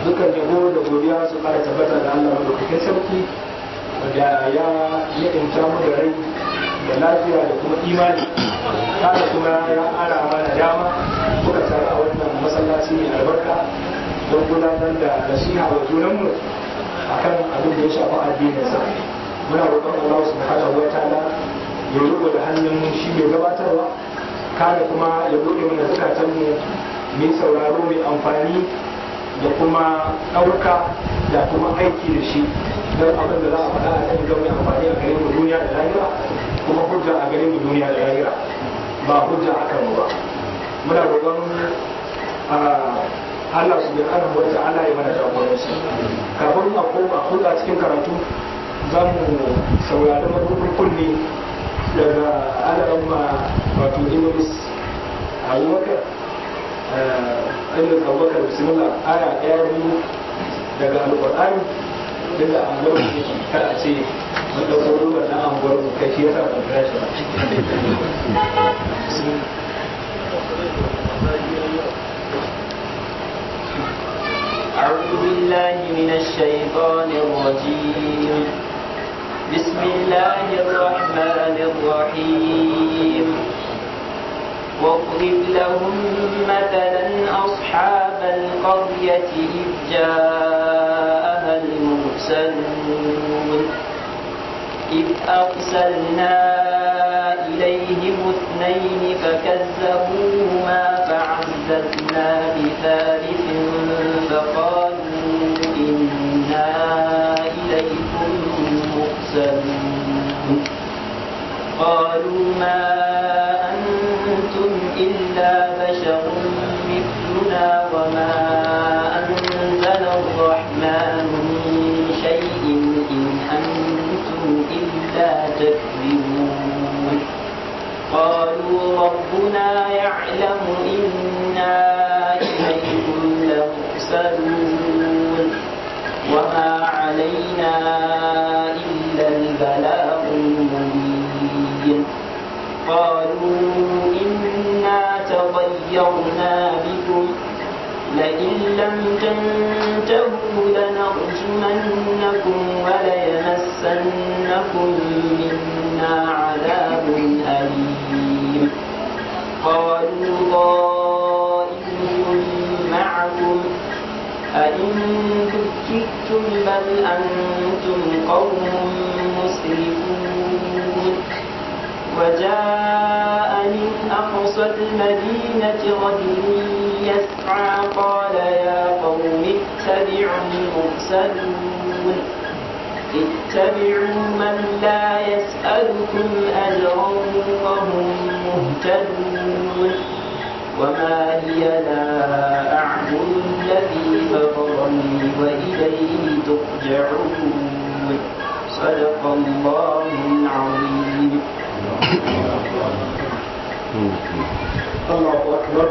dukan yabo da godiya su fara tabbata da Allah madaukakin sarki da ya ni'imta mu da rai da lafiya da kuma imani kada kuma ya ara mana dama muka taru a wannan masallaci mai albarka don gudanar da nasiha wa junanmu akan abin da ya shafi addininsa muna roƙon Allah subhanahu wa ta'ala ya riko da hannun shi mai gabatarwa kada kuma ya buɗe mana zukatanmu mai sauraro mai amfani da kuma ɗauka da kuma aiki da shi don abin da za a faɗa a kan ga mai amfani a gare mu duniya da lahira kuma hujja a gare mu duniya da lahira ba hujja a kan ba muna roƙon Allah su bin ana wata ala ya mana jagoranci kafin a koma hulɗa cikin karatu za mu saurari mabuɗin kunne daga alaramma wato Idris Abubakar Idris Abubakar bismillah aya ɗaya biyu daga Alƙur'ani daga anguwar mu yake kar a ce mun ɗauko ruwan na anguwar mu kai shi yasa ban kira shi ba أعوذ بالله من الشيطان الرجيم بسم الله الرحمن الرحيم واضرب لهم مثلا أصحاب القرية إذ جاءها المرسلون إذ أرسلنا إليهم اثنين فكذبوهما فعززنا بثالث فقالوا إنا إليكم مرسلون قالوا ما أنتم إلا بشر مثلنا وما أنزل الرحمن من شيء إن أنتم إلا تكذبون قالوا ربنا يعلم إنا إليكم لمرسلون وما علينا إلا البلاغ المبين قالوا إنا تطيرنا بكم لئن لم تنتهوا لنرجمنكم وليمسنكم منا عذاب أليم قالوا ضائركم معكم أئن ذكرتم بل أنتم قوم مسرفون وجاء من أقصى المدينة رجل يسعى قال يا قوم اتبعوا المرسلون اتبعوا من لا يسألكم أجرا وهم مهتدون وما هي لا أعبد الذي فطرني وإليه ترجعون صدق الله العظيم Allahu akbar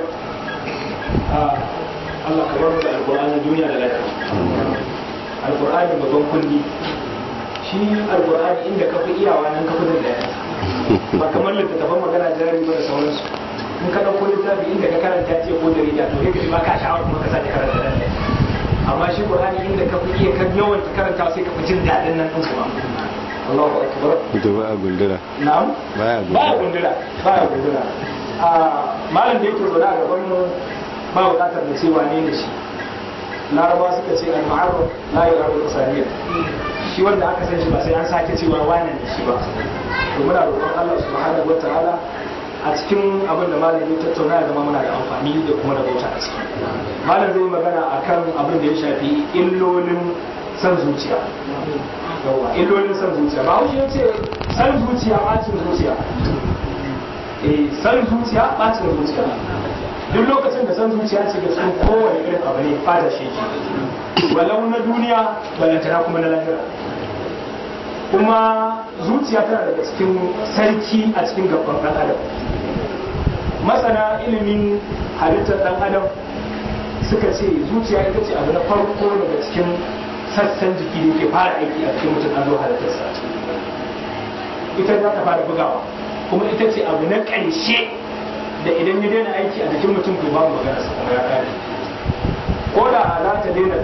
Allah ka bar da alƙur'ani duniya da lafiya alƙur'ani babban kundi shi alƙur'ani inda ka fi iyawa nan ka fi da lafiya ba kamar littattafan magana jari ba da sauransu in ka ɗauko littafi inda ka karanta ce ko jarida to yake ba ka sha'awar kuma ka sake karanta nan amma shi ƙur'ani inda ka fi iya kan yawan karanta sai ka fi jin daɗin nan ɗin kuma Allahu akbar ita ba a gundura na'am Baya gundura. baya gundura baya gundura a malam da yake zaune a gaban mu ba bukatar da cewa ne da shi laraba suka ce al-ma'arruf la yarabu al-saniyya shi wanda aka san shi ba sai an sake cewa wane ne shi ba to muna roƙon Allah subhanahu wataala a cikin abin da malam ya tattauna ya zama muna da amfani da kuma da bauta a ciki malam zai magana akan abin da ya shafi illolin san zuciya yawa illolin san zuciya ba ya ce san zuciya bacin zuciya eh san zuciya bacin zuciya duk lokacin da san zuciya ce ga cikin kowane irin abu ne fata shi ke walau na duniya balantana kuma na lahira kuma zuciya tana daga cikin sarki a cikin gaban ɗan adam masana ilimin halittar ɗan adam suka ce zuciya ita ce abu na farko daga cikin sassan jiki da ke fara aiki a cikin mutum an zo halittarsa ita za ta fara bugawa kuma ita ce abu na ƙarshe da idan ya daina aiki a jikin mutum to babu magana sa kuma ya kare ko da za ta daina bugawa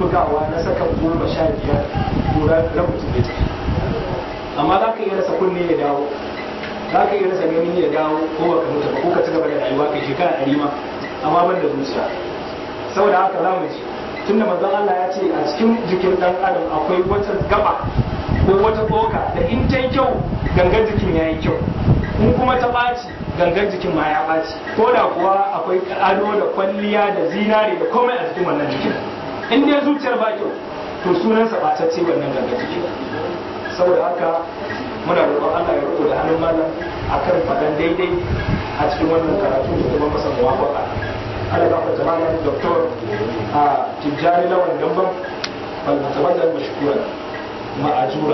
bugawa na sakan goma sha biyar ko ran mutum ya tafi amma za ka iya rasa kunne ya dawo za ka iya rasa ganin ya dawo ko baka mutu ba ko ka ci gaba da rayuwa kai shekara ɗari ma amma ban da zuciya saboda haka za mu ji tunda manzon Allah ya ce a cikin jikin dan adam akwai wata gaba ko wata tsoka da in ta yi kyau gangan jikin ya yi kyau in kuma ta ɓaci gangan jikin ma ya ɓaci ko da kuwa akwai ado da kwalliya da zinare da komai a cikin wannan jikin in dai zuciyar ba kyau to sunansa ɓatacce wannan gangan jikin saboda haka muna roƙon Allah ya riko da hannun malam akan faɗan daidai a cikin wannan karatu da kuma masa muwafaqa Allah ya fata malam doktor a Tijjani Lawan Gamban wal mutabazzal mashkura ma'ajura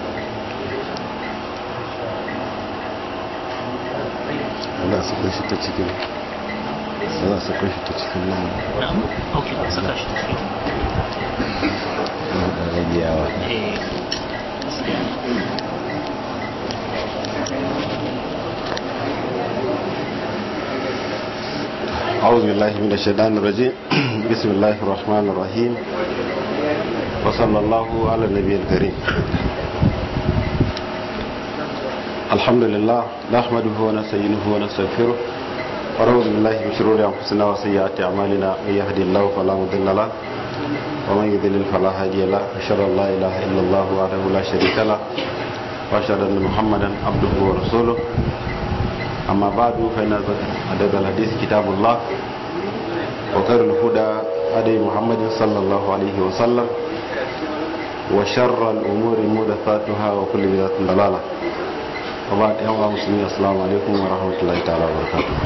ana saka shi ta cikin ana saka shi ta cikin nan ok saka shi ta cikin da rabiyawa eh أعوذ بالله من الشيطان الرجيم بسم الله الرحمن الرحيم وصلى الله على النبي الكريم الحمد لله نحمده ونستعينه ونستغفره ونعوذ بالله من شرور انفسنا وسيئات اعمالنا من يهدي الله فلا مضل له ومن يضلل فلا هادي له اشهد ان لا اله الا الله وحده لا شريك له واشهد ان محمدا عبده ورسوله اما بعد فان عدد الحديث كتاب الله وخير الهدى هدي محمد صلى الله عليه وسلم وشر الامور محدثاتها وكل بدعه ضلاله وبعد يوم مسلمين السلام عليكم ورحمة الله تعالى وبركاته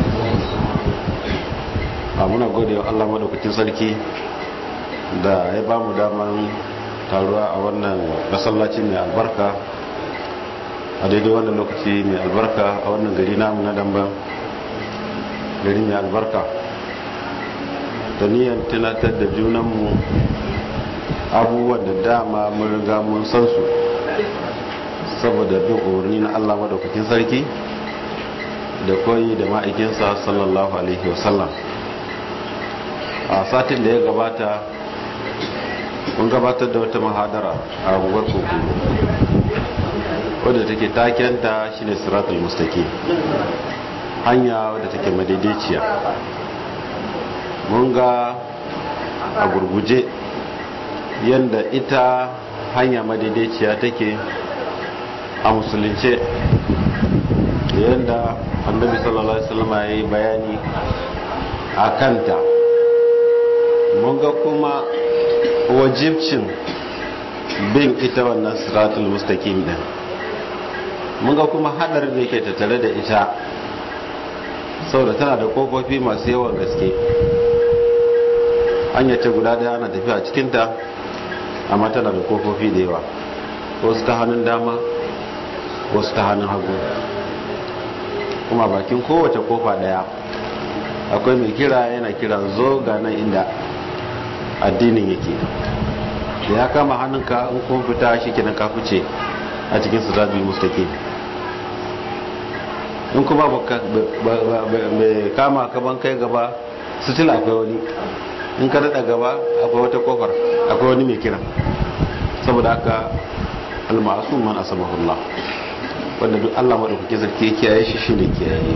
muna gode wa Allah madaukakin sarki da ya ba mu daman taruwa a wannan masallaci mai albarka a daidai wannan lokaci mai albarka a wannan gari namu na damban gari mai albarka da niyan tunatar da junanmu abubuwan da dama mun riga mun san su saboda bin umarni na Allah madaukakin sarki da koyi da ma'aikinsa sallallahu alaihi wasallam a satin da ya gabata mun gabatar da wata mahadara a unguwar kokoro wadda take takenta shine siratul mustaqim hanya wadda take madaidaiciya mun ga a gurguje yadda ita hanya madaidaiciya take a musulunce da yadda annabi sallallahu alaihi wasallam ya yi bayani a kanta mun ga kuma wajibcin bin ita wannan siratul mustaqim din mun ga kuma hadarin da yake tattare da ita saboda tana da kofofi masu yawan gaske hanya ce guda daya ana tafiya a cikinta amma tana da kofofi da yawa wasu ta hannun dama wasu ta hannun hagu kuma bakin kowace kofa daya akwai mai kira yana kira zo ga nan inda addinin yake da ya kama hannunka in kuma fita shi kenan ka fice a cikin siratul mustaqim in kuma bai kama ka ban kai gaba sitila akwai wani in ka daɗa gaba akwai wata kofar akwai wani mai kira saboda haka almasu man asamahullah wanda duk Allah maɗaukaki sarki ya kiyaye shi shi ne kiyaye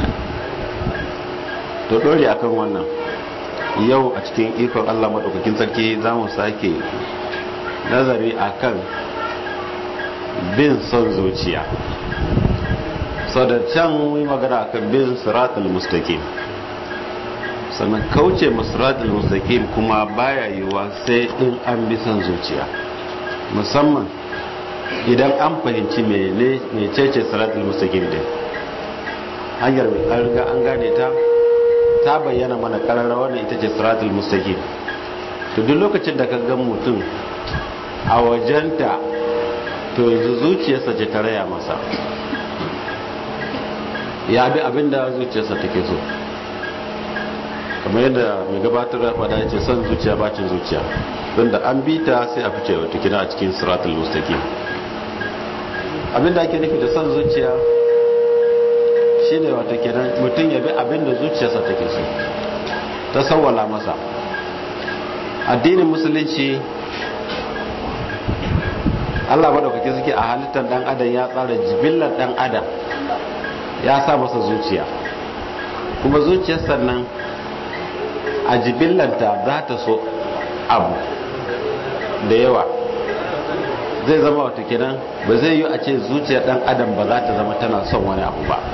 to ɗori akan wannan yau a cikin ikon Allah maɗaukakin sarki za mu sake nazari akan bin son zuciya sau da can yi magana akan bin siratul mustaqim sannan kauce masiratul mustaqim kuma baya yiwuwa sai in an bi son zuciya musamman idan an fahimci mecece siratul mustaqim din hanyar an riga an gane ta ta bayyana mana kararra wannan ita ce siratul mustaqim to duk lokacin da ka ga mutum a wajenta to yanzu zuciyarsa ce ta raya masa ya bi abinda zuciyarsa take so kamar yadda mai gabatar da fada ya ce son zuciya bacin zuciya don da an bi ta sai a fice wata kina a cikin siratul mustaqim abinda ake nufi da son zuciya shine wata kenan mutum ya bi abinda zuciyarsa take so ta sawwala masa addinin musulunci Allah madaukake suke a halittar dan adam ya tsara jibillar dan adam ya sa masa zuciya kuma zuciyar sannan a jibillanta za ta so abu da yawa zai zama wata kenan ba zai yi a ce zuciyar dan adam ba za ta zama tana son wani abu ba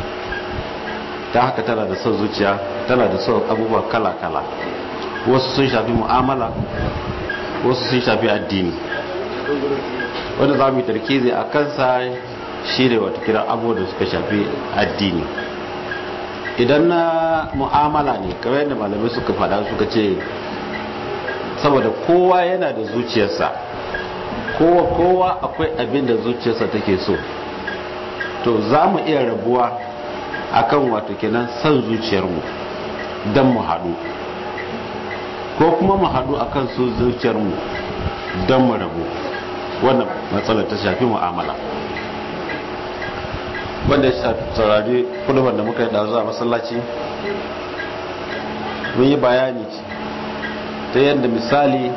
ta haka tana da son zuciya tana da son abubuwa kala-kala wasu sun shafi mu'amala wasu sun shafi addini wanda za mu yi tarkizi a kansa shi ne wata kiran abubuwa da suka shafi addini idan na mu'amala ne kamar yadda malamai suka fada suka ce saboda kowa yana da zuciyarsa kowa kowa akwai abin da zuciyarsa take so to za mu iya rabuwa akan wato kenan son zuciyarmu don mu haɗu ko kuma mu haɗu akan su zuciyarmu don mu rabu wannan matsalar ta shafi mu'amala wanda ya saurari kudubar da muka yi da zuwa masallaci mun yi bayani ta yadda misali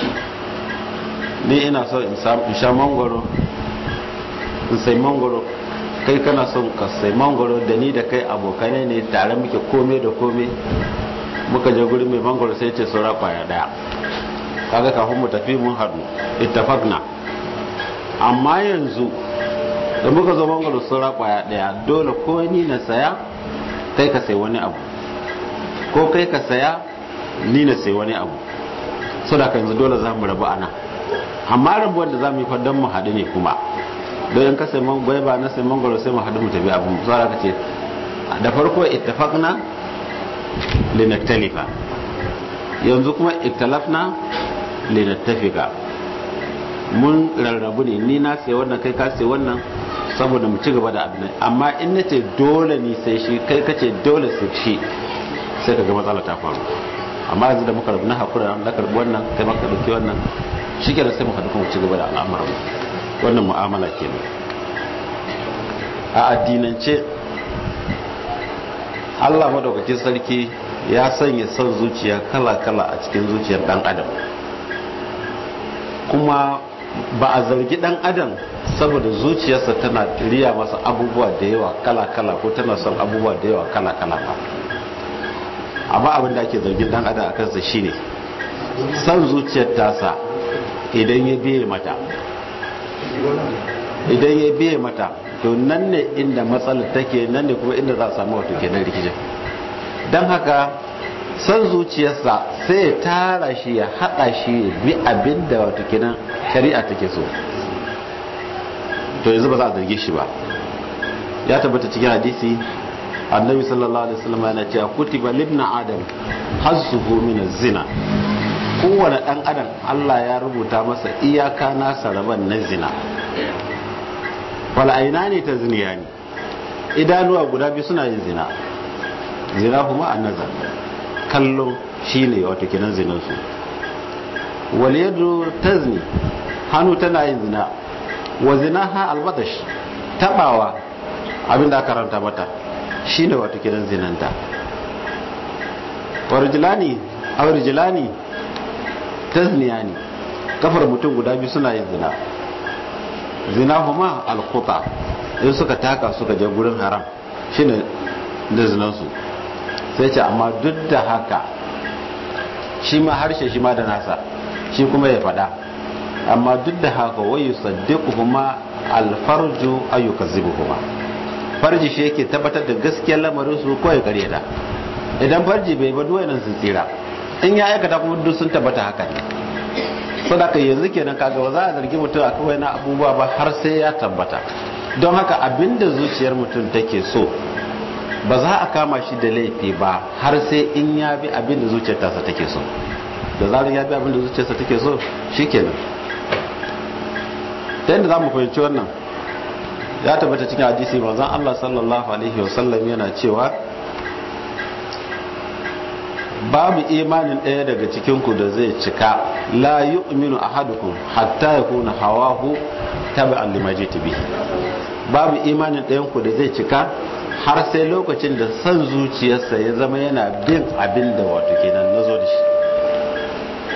ni ina so in sha mangoro in sai mangoro kai kana son ka sai mangoro da ni da kai abokanai ne tare muke kome da kome muka je guri mai mangoro sai ce saura kwaya daya kaga kafin mu tafi mun haɗu ittafaqna amma yanzu da muka zo mangoro saura kwaya daya dole ko ni na saya kai ka sai wani abu ko kai ka saya ni na sai wani abu so da yanzu dole za mu rabu ana amma rabuwar da za mu yi fadon mu haɗu ne kuma don in ka sai mangoro ba na sai mangoro sai mu haɗu mu tafi abu so da ka ce da farko ittafaqna linaktalifa yanzu kuma ittalafna linattafika mun rarrabu ne ni na sai wannan kai ka sai wannan saboda mu ci gaba da abin amma in na ce dole ni sai shi kai ka ce dole sai shi sai ka ga matsala ta faru amma yanzu da muka rabu na hakura na karbi wannan kai maka dauki wannan shi kenan sai mu haɗu kuma ci gaba da al'amuran wannan mu'amala kenan a addinance Allah madaukakin sarki ya sanya son zuciya kala-kala a cikin zuciyar dan adam kuma ba a zargi dan adam saboda zuciyarsa tana riya masa abubuwa da yawa kala-kala ko tana son abubuwa da yawa kala-kala ba amma abin da ake zargin dan adam a kansa shine son zuciyar tasa idan ya biye mata idan ya biye mata to nan ne inda matsalar take nan ne kuma inda za a samu wato kenan rikicin don haka san zuciyarsa sai ya tara shi ya hada shi ya bi abin da wato kenan shari'a take so to yanzu ba za a zarge shi ba ya tabbata cikin hadisi annabi sallallahu alaihi wasallam yana cewa kutiba libna adam hazzuhu min zina kowane dan adam Allah ya rubuta masa iyaka nasa raban na zina wal aina ne ta ziniya ne idanuwa guda biyu suna yin zina zina kuma an nazar kallon shi ne wato kinan zinansu wal yadu tazni hannu tana yin zina wa zina ha albatash tabawa abinda aka karanta mata shi ne wato kinan zinanta wa rijlani aw rijlani tazniyani kafar mutum guda biyu suna yin zina zina kuma alkuta in suka taka suka je gurin haram shine da zinansu sai ce amma duk da haka shi ma harshe shi ma da nasa shi kuma ya fada amma duk da haka wayu saddiqu kuma alfarju ayyuka zibu kuma farji shi yake tabbatar da gaskiyar lamarin su ko ya karyata idan farji bai ba duwaye nan sun tsira in ya aikata kuma duk sun tabbata haka ne sadaka yanzu kenan kaga ba za a zargi mutum a kawai na abubuwa ba har sai ya tabbata don haka abinda zuciyar mutum take so ba za a kama shi da laifi ba har sai in ya bi abinda zuciyar tasa take so da zarar ya bi abinda zuciyarsa take so shikenan ta yadda za mu fahimci wannan ya tabbata cikin hadisi manzon Allah sallallahu alaihi wasallam yana cewa babu imanin ɗaya daga cikinku da zai cika la yu'minu ahadukum hatta yakuna hawahu tabi'an lima jitu bihi babu imanin ɗayan ku da zai cika har sai lokacin da san zuciyarsa ya zama yana bin abin da wato kenan nazo da shi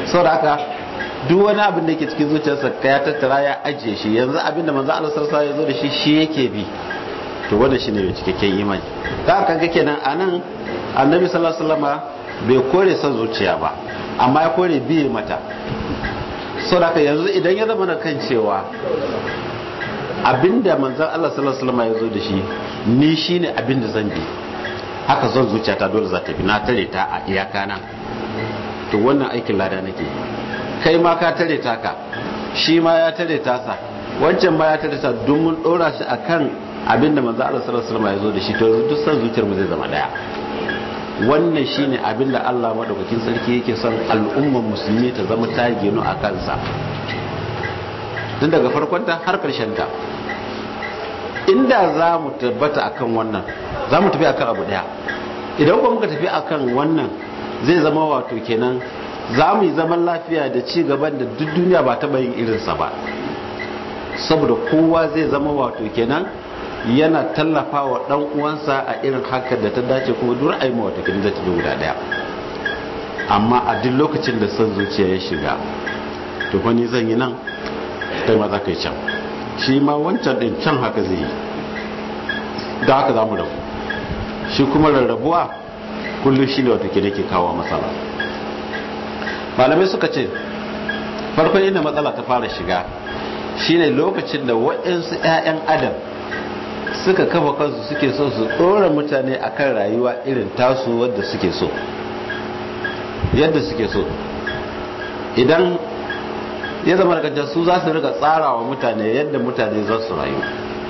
saboda haka duk wani abin da yake cikin zuciyarsa ka ya tattara ya ajiye shi yanzu abin da manzo Allah sallallahu alaihi wasallam ya zo da shi shi yake bi to wannan shine mai cikakken imani ka kaga kenan anan annabi sallallahu alaihi wasallama bai kore son zuciya ba amma ya kore biye mata saboda yanzu idan ya zama na kan cewa abinda manzon Allah sallallahu alaihi wasallama ya zo da shi ni shine abinda zan bi haka zan zuciya ta dole za ta bi na tare ta a iyaka na to wannan aikin lada nake kai ma ka tare ta ka shi ma ya tare ta sa wancan ma ya tare ta don mun dora shi akan abinda manzo Allah sallallahu alaihi wasallam ya zo da shi to duk san zuciyar mu zai zama daya wannan shine abinda Allah madaukakin sarki yake son al'ummar musulmi ta zama ta ginu a kansa tun daga farkon ta har karshen ta inda za mu tabbata akan wannan za mu tafi akan abu daya idan kuma muka tafi akan wannan zai zama wato kenan za mu yi zaman lafiya da ci gaban da duk duniya ba taɓa yin irinsa ba saboda kowa zai zama wato kenan yana tallafa wa ɗan uwansa a irin haka da ta dace kuma duk ra'ayi ma wato kenan zai tafi guda ɗaya amma a duk lokacin da son zuciya ya shiga to fa ni zan yi nan kai ma za ka yi can shi ma wancan ɗin can haka zai yi da haka za mu rabu shi kuma rarrabuwa kullum shi ne wato kenan ke kawo matsala malamai suka ce farkon inda matsala ta fara shiga shine lokacin da waɗansu 'ya'yan adam suka kafa kansu suke so su ɗora mutane akan rayuwa irin tasu wadda suke so yadda suke so idan ya zama da su za su rika tsara wa mutane yadda mutane za su rayu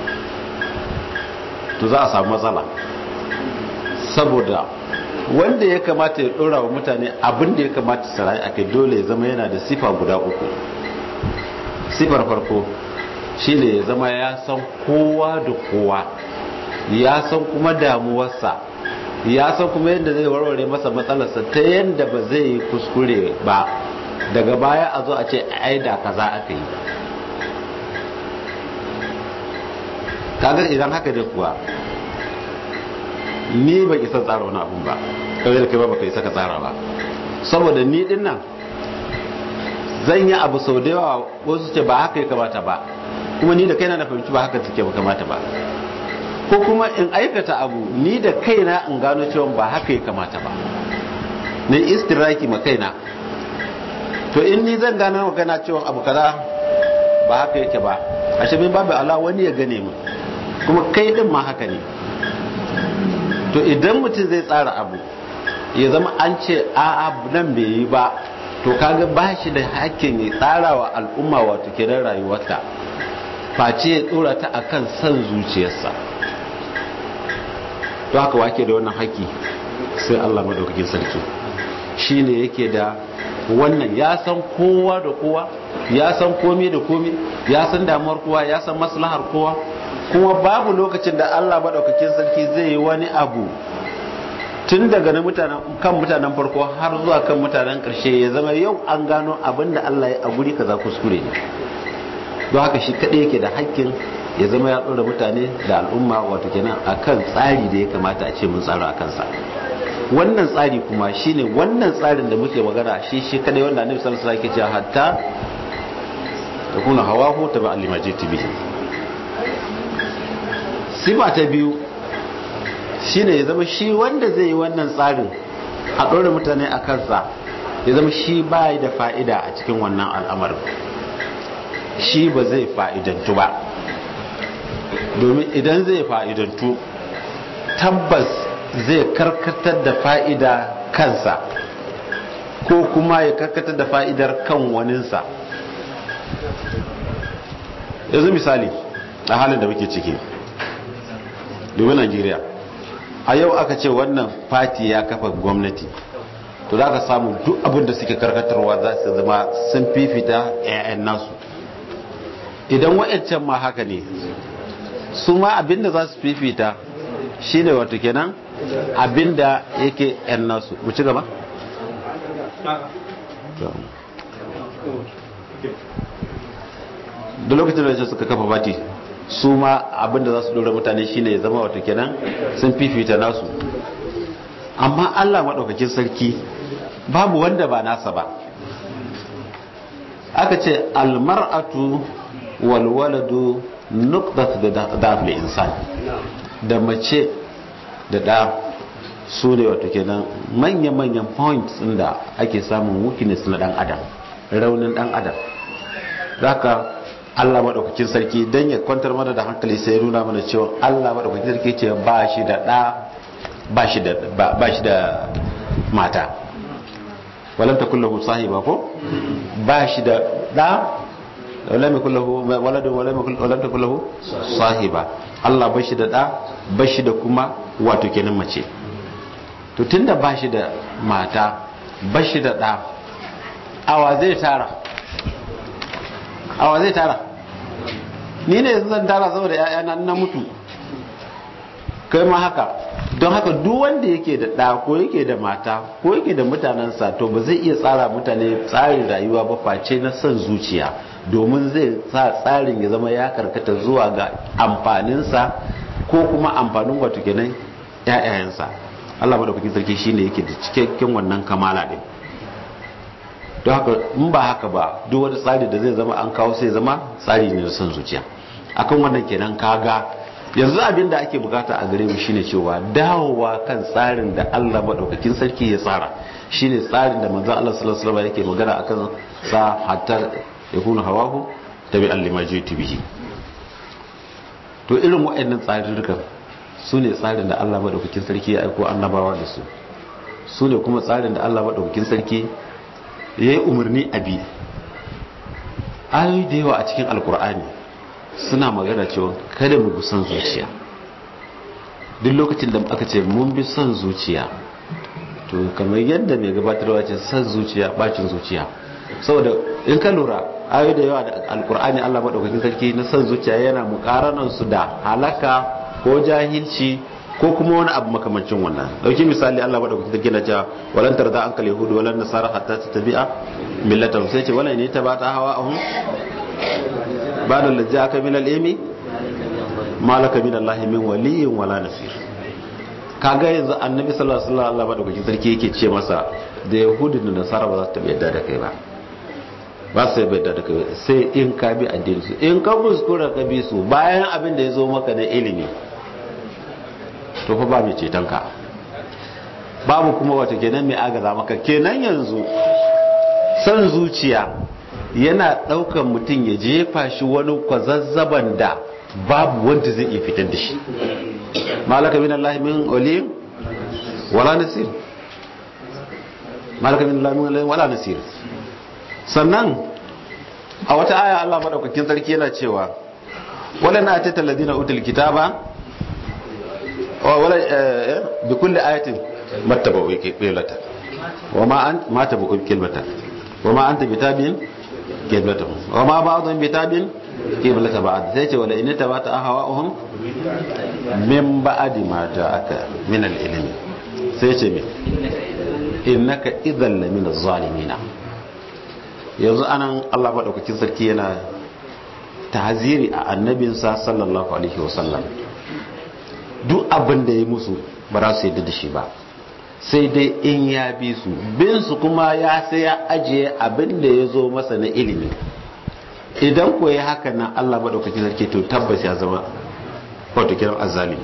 to za a samu matsala saboda wanda ya kamata ya dora wa mutane abin da ya kamata su rayu akai dole ya zama yana da sifa guda uku sifar farko shine ya zama ya san kowa da kowa ya san kuma damuwarsa ya san kuma yadda zai warware masa matsalarsa ta yadda ba zai yi kuskure ba daga baya a zo a ce ai da kaza aka yi kaga idan haka dai kuwa ni ba isa tsara wani abun ba kawai da kai ba baka isa ka tsara ba saboda ni din nan zan yi abu sau da yawa wasu ce ba haka ya kamata ba kuma ni da kaina na fahimci ba haka take ba kamata ba ko kuma in aikata abu ni da kaina in gano cewa ba haka ya kamata ba na istiraki ma kaina to in ni zan gano ma kaina cewa abu kaza ba haka yake ba a shi babu ala wani ya gane mu kuma kai din ma haka ne to idan mutum zai tsara abu ya zama an ce a nan bai yi ba to kaga ba shi da hakkin ya tsara wa al'umma wato kenan rayuwarta face ya tsora ta akan son zuciyarsa to haka wake da wannan haƙƙi sai Allah madaukakin sarki shine yake da wannan ya san kowa da kowa ya san komai da komai ya san damuwar kowa ya san maslahar kowa kuma babu lokacin da Allah madaukakin sarki zai yi wani abu tun daga na mutanen kan mutanen farko har zuwa kan mutanen ƙarshe ya zama yau an gano abin da Allah ya a guri kaza kuskure ne don haka shi kaɗai yake da hakkin ya zama ya ɗora mutane da al'umma wato kenan akan tsari da ya kamata a ce mun tsara a kansa wannan tsari kuma shine wannan tsarin da muke magana shi shi kadai wanda annabi sallallahu alaihi wasallam yake cewa hatta takuna hawahu taba alimajiti bihi sifa ta biyu shine ya zama shi wanda zai yi wannan tsarin a ɗora mutane a kansa ya zama shi bai da fa'ida a cikin wannan al'amarin shi ba zai fa'idantu ba domin idan zai fa'idantu tabbas zai karkatar da fa'ida kansa ko kuma ya karkatar da fa'idar kan waninsa yanzu misali a halin da muke ciki domin Najeriya a yau aka ce wannan fati ya kafa gwamnati to za ka samu duk abin da suke karkatarwa za su zama sun fifita 'ya'yan nasu idan wa'ancan ma haka ne su ma abin da za su fifita shi ne wato kenan abin da yake 'yan nasu mu ci gaba? da lokacin da suka kafa fati su ma abinda za su dora mutane shine ya zama wato kenan sun fifita nasu amma Allah maɗaukakin sarki babu wanda ba nasa ba aka ce almar'atu wal waladu nuqtat da dafil insan da mace da da su ne wato kenan manya-manyan points din da ake samun weakness na dan adam raunin dan adam haka Allah madaukakin sarki dan ya kwantar mana da hankali sai ya nuna mana cewa Allah madaukakin sarki ce ba shi da da ba shi da ba shi da mata walam takul lahu sahiba ko ba shi da da walam yakul lahu waladun walam yakul walam takul lahu sahiba Allah ba shi da da ba shi da kuma wato kenan mace to tunda ba shi da mata ba shi da da awa zai tara awa zai tara ni ne zan tara saboda ƴaƴana na mutu kai ma haka don haka duk wanda yake da ɗa ko yake da mata ko yake da mutanensa to ba zai iya tsara mutane tsarin rayuwa ba face na son zuciya domin zai sa tsarin ya zama ya karkata zuwa ga amfaninsa ko kuma amfanin wato kenan ƴaƴayensa Allah madaukakin sarki shine yake da cikakken wannan kamala din don haka in ba haka ba duk wani tsari da zai zama an kawo sai zama tsari ne na son zuciya akan wannan kenan kaga yanzu abin da ake bukata a gare mu shine cewa dawowa kan tsarin da Allah madaukakin sarki ya tsara shine tsarin da manzon Allah sallallahu alaihi wasallam yake magana akan sa hatta yakunu hawahu tabi'an lima jitu bihi to irin waɗannan tsarurrukan su ne tsarin da Allah madaukakin sarki ya aiko annabawa da su su ne kuma tsarin da Allah madaukakin sarki ya yi umarni a bi ayoyi da yawa a cikin alkur'ani suna magana cewa kada mu bi son zuciya duk lokacin da aka ce mun bi son zuciya to kamar yadda mai gabatarwa ce son zuciya bacin zuciya saboda in ka lura ayoyi da yawa da alkur'ani allah maɗaukakin sarki na son zuciya yana mukaranan su da halaka ko jahilci ko kuma wani abu makamancin wannan dauki misali Allah madaukakin sarki na cewa walan tarda an kal yahudu walan nasara hatta tabi'a millatan sai ce wala ne ta bata hawa ahum bada lajja aka min al-ilmi malaka min Allah min waliyyin wala nasir kaga yanzu annabi sallallahu alaihi wasallam Allah madaukakin sarki yake ce masa da yahudu da nasara ba za su taɓa yadda da kai ba ba su yadda da kai sai in ka bi addinin su in ka kuskura ka bi su bayan abin da ya zo maka na ilimi to fa ba mai ceton ka babu kuma wata kenan mai agaza maka kenan yanzu san zuciya yana daukan mutum ya jefa shi wani kwazazzaban da babu wanda zai iya fitar da shi malaka min Allah min wali wala nasir malaka min Allah min wali wala nasir sannan a wata aya Allah madaukakin sarki yana cewa wala na atata ladina utul kitaba wala bi kulli ayatin mattabu qiblata wama an ma tabu qiblata wama anta bitabiin qiblatahum wama ba'dhum bitabiin qiblata ba'd sai ce wala in tabata ahwa'uhum min ba'di ma ja'aka min al-ilmi sai ce me innaka idhan la min az-zalimin yanzu anan Allah madaukakin sarki yana tahziri a annabinsa sallallahu alaihi wasallam duk abin da ya musu ba za su yadda da shi ba sai dai in ya bi su bin su kuma ya sai ya ajiye abin da ya zo masa na ilimi idan ko ya haka nan Allah maɗaukakin sarki to tabbas ya zama wato kiran azali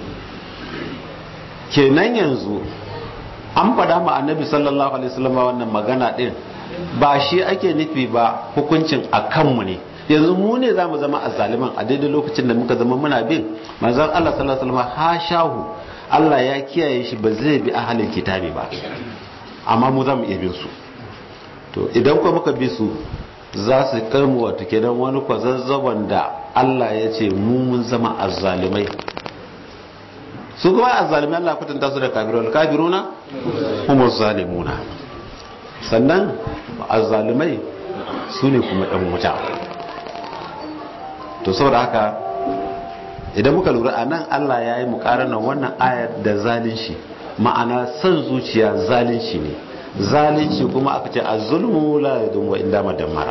kenan yanzu an faɗa ma annabi sallallahu alaihi wasallam wannan magana din ba shi ake nufi ba hukuncin a kanmu ne yanzu mu ne za mu zama azzaliman a daidai lokacin da muka zama muna bin manzon Allah sallallahu alaihi wasallam ha shahu Allah ya kiyaye shi ba zai bi ahalin kitabi ba amma mu za mu iya bin su to idan kuma muka bi su za su kai mu wato kenan wani kwazazzaban da Allah ya ce mu mun zama azzalimai su kuma azzalimai Allah kwatanta su da kafirun kafiruna kuma zalimuna sannan azzalimai su ne kuma ɗan wuta to saboda haka idan muka lura a nan Allah ya yi mukaranar wannan ayar da zalunci ma'ana son zuciya zalunci ne zalunci kuma aka ce a zulmu la yadun wa inda madammara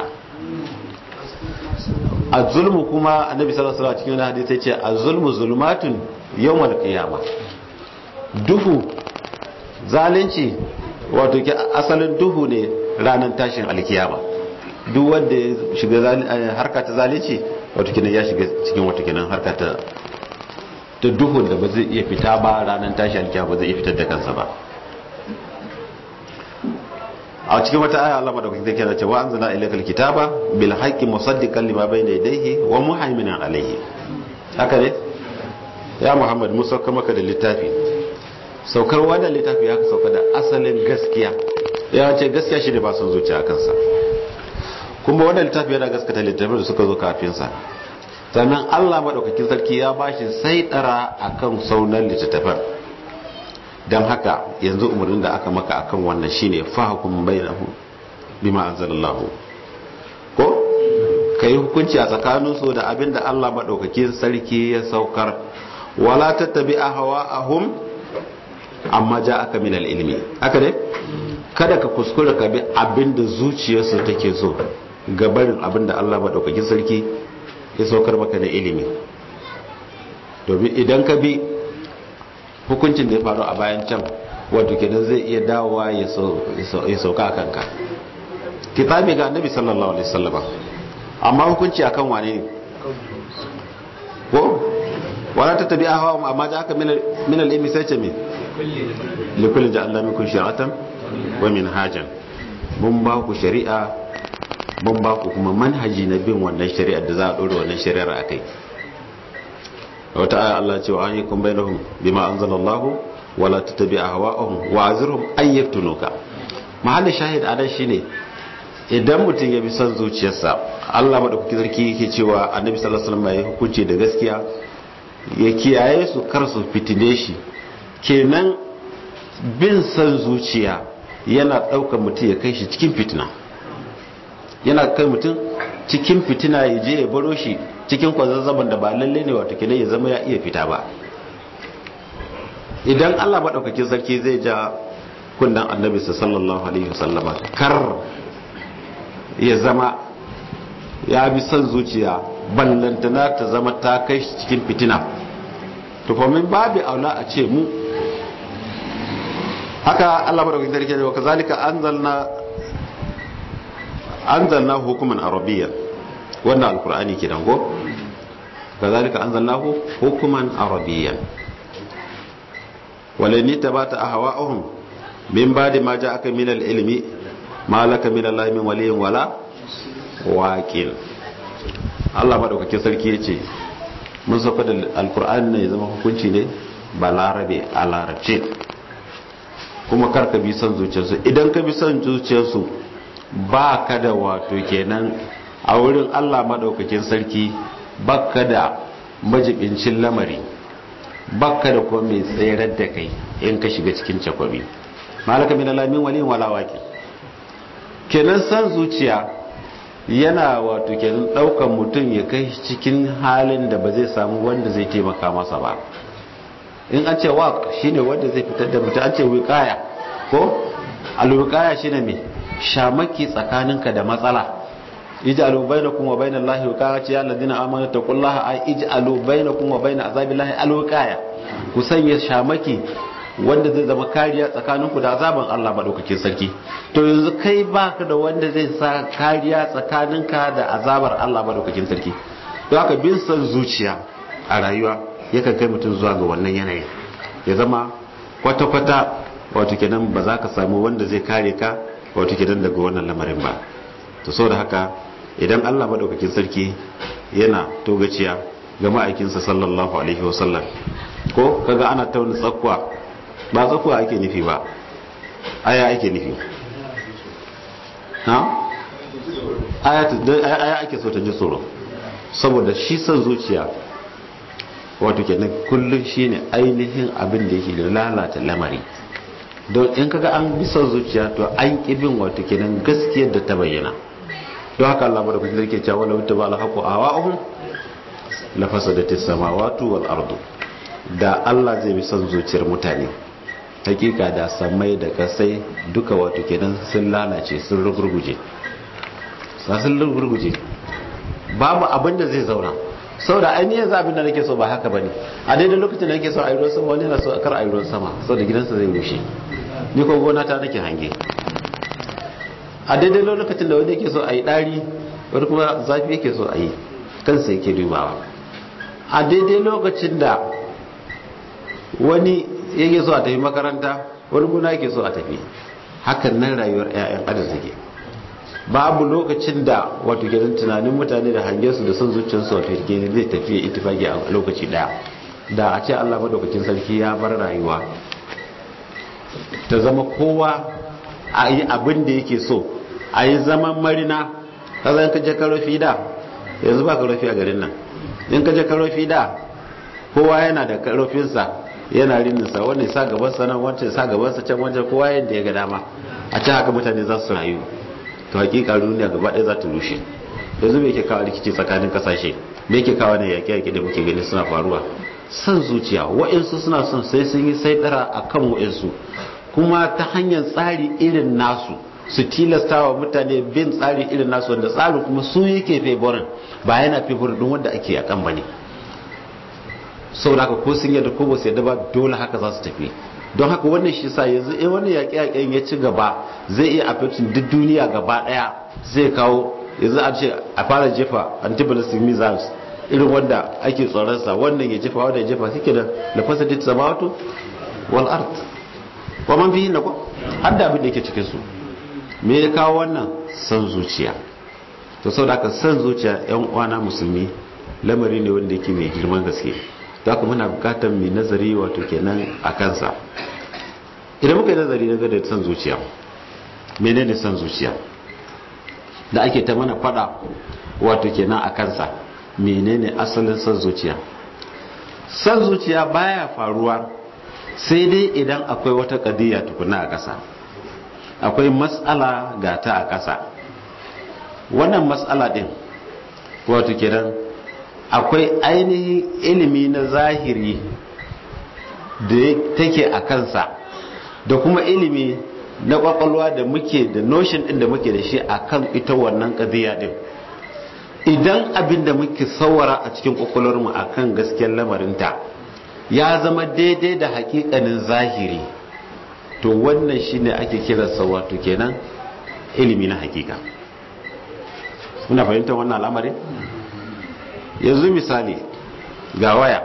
a zulmu kuma annabi sallallahu alaihi cikin wani hadisi ce a zulmu zulmatun yawmal qiyama duhu zalunci wato ke asalin duhu ne ranar tashin alkiyama duk wanda ya shiga harka ta zalici wato kenan ya shiga cikin wato kenan harka ta ta duhun da ba zai iya fita ba ranar tashi alkiya ba zai iya fitar da kansa ba a cikin wata aya Allah madaukakin zai kira cewa anzala ilaykal kitaba bil haqqi musaddiqan lima bayna yadayhi wa muhaiminan alayhi haka ne ya Muhammad mu sauka maka da littafi saukar wannan littafi ya sauka da asalin gaskiya ya ce gaskiya shi ne ba son zuciya kansa kuma wannan littafi yana gaskata littafin da suka zo kafin sa sannan Allah madaukakin sarki ya bashi sai dara akan saunan littattafan don haka yanzu umarnin da aka maka akan wannan shine fahkum bainahu bima anzalallahu ko kai hukunci a tsakanin su da abinda Allah madaukakin sarki ya saukar wala tattabi ahwa'ahum amma ja'aka min al-ilmi haka ne kada ka kuskura ka bi abinda zuciyarsu take so gabarin abinda Allah madaukakin sarki ya saukar maka da ilimi domin idan ka bi hukuncin da ya faru a bayan can wato kenan zai iya dawowa ya sauka a kanka kitabi ga annabi sallallahu alaihi wasallam amma hukunci akan wane ne ko wala ta tabi hawa amma da aka min al-ilmi sai ce me li kulli ja'alna minkum shari'atan wa minhajan mun ba ku shari'a mun ba ku kuma manhaji na bin wannan shari'ar da za a dora wannan shari'ar akai wata aya Allah cewa an yi kun bainahum bima anzalallahu wala tattabi ahwa'ahum wa azirhum ay yaftunuka mahallin shahid anan shine idan mutum ya bi son zuciyarsa Allah madaukaki sarki yake cewa annabi sallallahu alaihi wasallam ya hukunci da gaskiya ya kiyaye su kar su fitine shi kenan bin son zuciya yana daukar mutum ya kai shi cikin fitina yana kai mutum cikin fitina ya je ya baro shi cikin kwazazzaban da ba lalle ne wato kila ya zama ya iya fita ba idan Allah maɗaukakin sarki zai ja kundan annabi sallallahu alaihi wasallama kar ya zama ya bi son zuciya ballantana ta zama ta kai shi cikin fitina to min babu aula a ce mu haka Allah maɗaukakin sarki ya ce kazalika anzalna anzalna hukuman arabiyyan wannan alkur'ani kenan go kazalika anzalnahu hukuman arabiyyan walani tabata ahwa'uhum min ba'di ma ja'aka min al-ilmi ma laka min Allah min waliyyin wala waqil Allah madaukakin sarki yace mun saka da alkur'ani ne ya zama hukunci ne ba larabe a larabce kuma kar ka bi son zuciyarsu idan ka bi son zuciyarsu ba ka da wato kenan a wurin Allah maɗaukakin sarki baka da majibincin lamari baka da kuma mai tserar da kai in ka shiga cikin cakwabi malaka min alamin wali wala waki kenan san zuciya yana wato kenan daukan mutum ya kai cikin halin da ba zai samu wanda zai taimaka masa ba in an ce waq shine wanda zai fitar da mutum an ce wiqaya ko alwiqaya shine me shamaki tsakaninka da matsala ij'alu bainakum wa bainal lahi wiqaya ya alladhina amanu taqullaha ay ij'alu bainakum wa bain azabillahi alwiqaya ku sanya shamaki wanda zai zama kariya tsakaninku da azaban Allah madaukakin sarki to yanzu kai baka da wanda zai sa kariya tsakaninka da azabar Allah madaukakin sarki don haka bin san zuciya a rayuwa yakan kai mutum zuwa ga wannan yanayin ya zama kwata-kwata wato kenan ba za ka samu wanda zai kare ka wato kenan daga wannan lamarin ba to saboda haka idan Allah madaukakin sarki yana togaciya ga ma'aikinsa sallallahu alaihi wasallam ko kaga ana tauna tsakwa ba tsakwa ake nufi ba aya ake nufi ha aya ake so ta ji tsoro saboda shi son zuciya wato kenan kullum shine ainihin abin da yake lalata lamari don in kaga an bi son zuciya to an bin wato kenan gaskiyar da ta bayyana don haka Allah bada kuke zai cewa wala ba alhaqu awahum la fasadatis samawati wal ardu da Allah zai bi son zuciyar mutane hakika da samai da kasai duka wato kenan sun lalace sun rugurguje sun rugurguje babu abin da zai zauna saboda ainihin zabin da nake so ba haka bane a daidai lokacin da nake so a yi ruwan sama wani na so a kar a yi ruwan sama saboda gidansa zai rushe ni ko gona ta nake hange a daidai lokacin da wani yake so a yi ɗari wani kuma zafi yake so a yi kansa yake dubawa a daidai lokacin da wani yake so a tafi makaranta wani guna yake so a tafi hakan nan rayuwar 'ya'yan adam take babu lokacin da wato kenan tunanin mutane da hangen su da son zuciyarsu wato kenan zai tafi ya ittifaki a lokaci daya da a ce Allah madaukakin sarki ya bar rayuwa ta zama kowa a yi abin da yake so a yi zaman marina ka zan ka je karofi da yanzu ba karofi a garin nan in ka je karofi da kowa yana da karofinsa yana rininsa wanda ya sa gabansa nan wancan ya sa gabansa can wancan kowa yadda ya ga dama a can haka mutane za su rayu to hakika duniya gaba ɗaya za ta rushe yanzu me yake kawo rikici tsakanin kasashe me yake kawo ne yaƙe yaƙe da muke gani suna faruwa san zuciya wa'insu suna son sai sun yi saitara a kan wa'insu kuma ta hanyar tsari irin nasu su tilasta wa mutane bin tsari irin nasu wanda tsarin kuma su yake favorin ba yana favorin din wanda ake yakan ba ne saboda haka ko sun yadda ko ba su yadda ba dole haka za su tafi don haka wannan shi sa yanzu in wani yaƙe-yaƙen ya ci gaba zai iya affecting duk duniya gaba ɗaya zai kawo yanzu a ce a fara jefa anti-ballistic missiles irin wanda ake tsoronsa wannan ya jefa wanda ya jefa suke da lafasa dit samawatu wal art wa man fihi na ko har da abin da yake cikin su me ya kawo wannan san zuciya to saboda haka san zuciya yan uwana musulmi lamari ne wanda yake mai girman gaske to haka muna bukatar mai nazari wato kenan a kansa idan muka yi nazari na da san zuciya menene san zuciya da ake ta mana fada wato kenan a kansa menene asalin san zuciya san zuciya baya faruwa sai dai idan akwai wata kadiyya tukuna a ƙasa akwai matsala ga ta a ƙasa wannan matsala din wato kenan akwai ainihin ilimi na zahiri da take a kansa da kuma ilimi na kwakwalwa da muke da notion din da muke da shi akan ita wannan kadiyya din idan abin da muke saurara a cikin kwakwalwarmu akan gaskiyar lamarinta ya zama daidai da hakikanin zahiri to wannan shine ake kiransa wato kenan ilimi na hakika muna fahimtar wannan al'amarin yanzu misali ga waya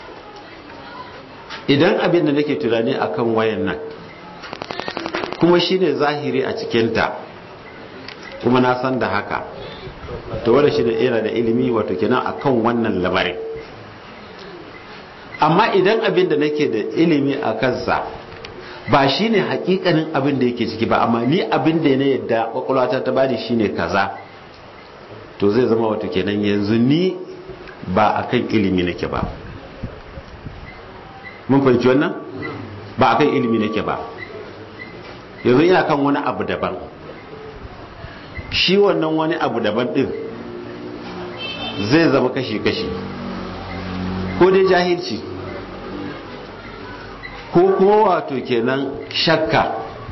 idan abin da nake tunani akan wayan nan kuma shine zahiri a cikinta kuma na san da haka to wanda shi yana da ilimi wato kenan akan wannan lamarin amma idan abin da nake da ilimi a kansa ba shine hakikanin abin da yake ciki ba amma ni abin da na yadda kwakwalwata ta bani shine kaza to zai zama wato kenan yanzu ni ba akan ilimi nake ba mun fahimci wannan ba akan ilimi nake ba yanzu ina kan wani abu daban shi wannan wani abu daban din zai zama kashi-kashi ko dai jahilci ko kuma wato kenan shakka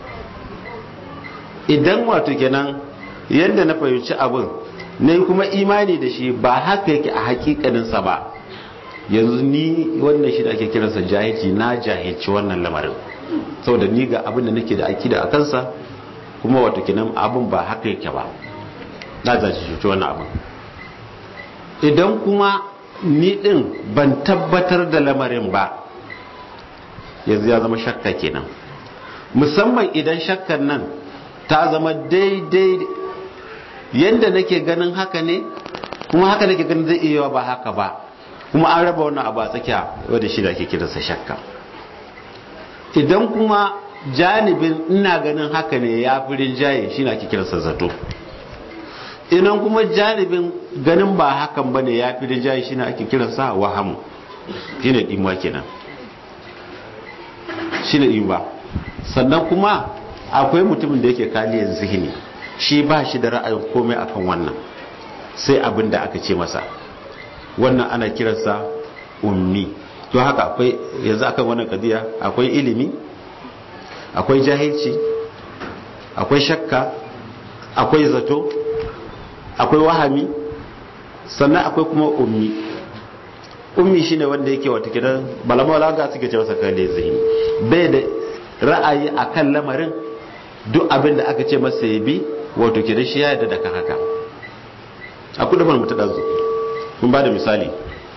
idan wato kenan yadda na fahimci abin ne kuma imani da shi ba haka yake a hakikaninsa ba yanzu ni wannan shi da ake kiransa jahilci na jahilci wannan lamarin saboda ni ga abin da nake da akida a kansa kuma wato kenan abin ba haka yake ba na jahilci wannan abin idan kuma ni din ban tabbatar da lamarin ba yanzu ya zama shakka kenan musamman idan shakkan nan ta zama daidai yadda nake ganin haka ne kuma haka nake ganin zai iya ba haka ba kuma an raba wannan abu a tsakiya wadda shi da ake kiransa shakka idan kuma janibin ina ganin haka ne ya fi rinjaye shi na ake kiransa zato idan kuma janibin ganin ba hakan ba ne ya fi rinjaye shi na ake kiransa wahamu shi ne ɗimuwa kenan shi ne ɗimuwa sannan kuma akwai mutumin da yake kaliyar zihini shi ba shi da ra'ayin komai akan wannan sai abin da aka ce masa wannan ana kiransa ummi to haka akwai yanzu akan wannan kadiya akwai ilimi akwai jahilci akwai shakka akwai zato akwai wahami sannan akwai kuma ummi ummi shine wanda yake wata kidan balamawala ga suke ce masa kalle zihini bai da ra'ayi akan lamarin duk abin da aka ce masa ya bi wato ke da shi ya yadda da kan haka a kudu mu ta ɗazu kun ba da misali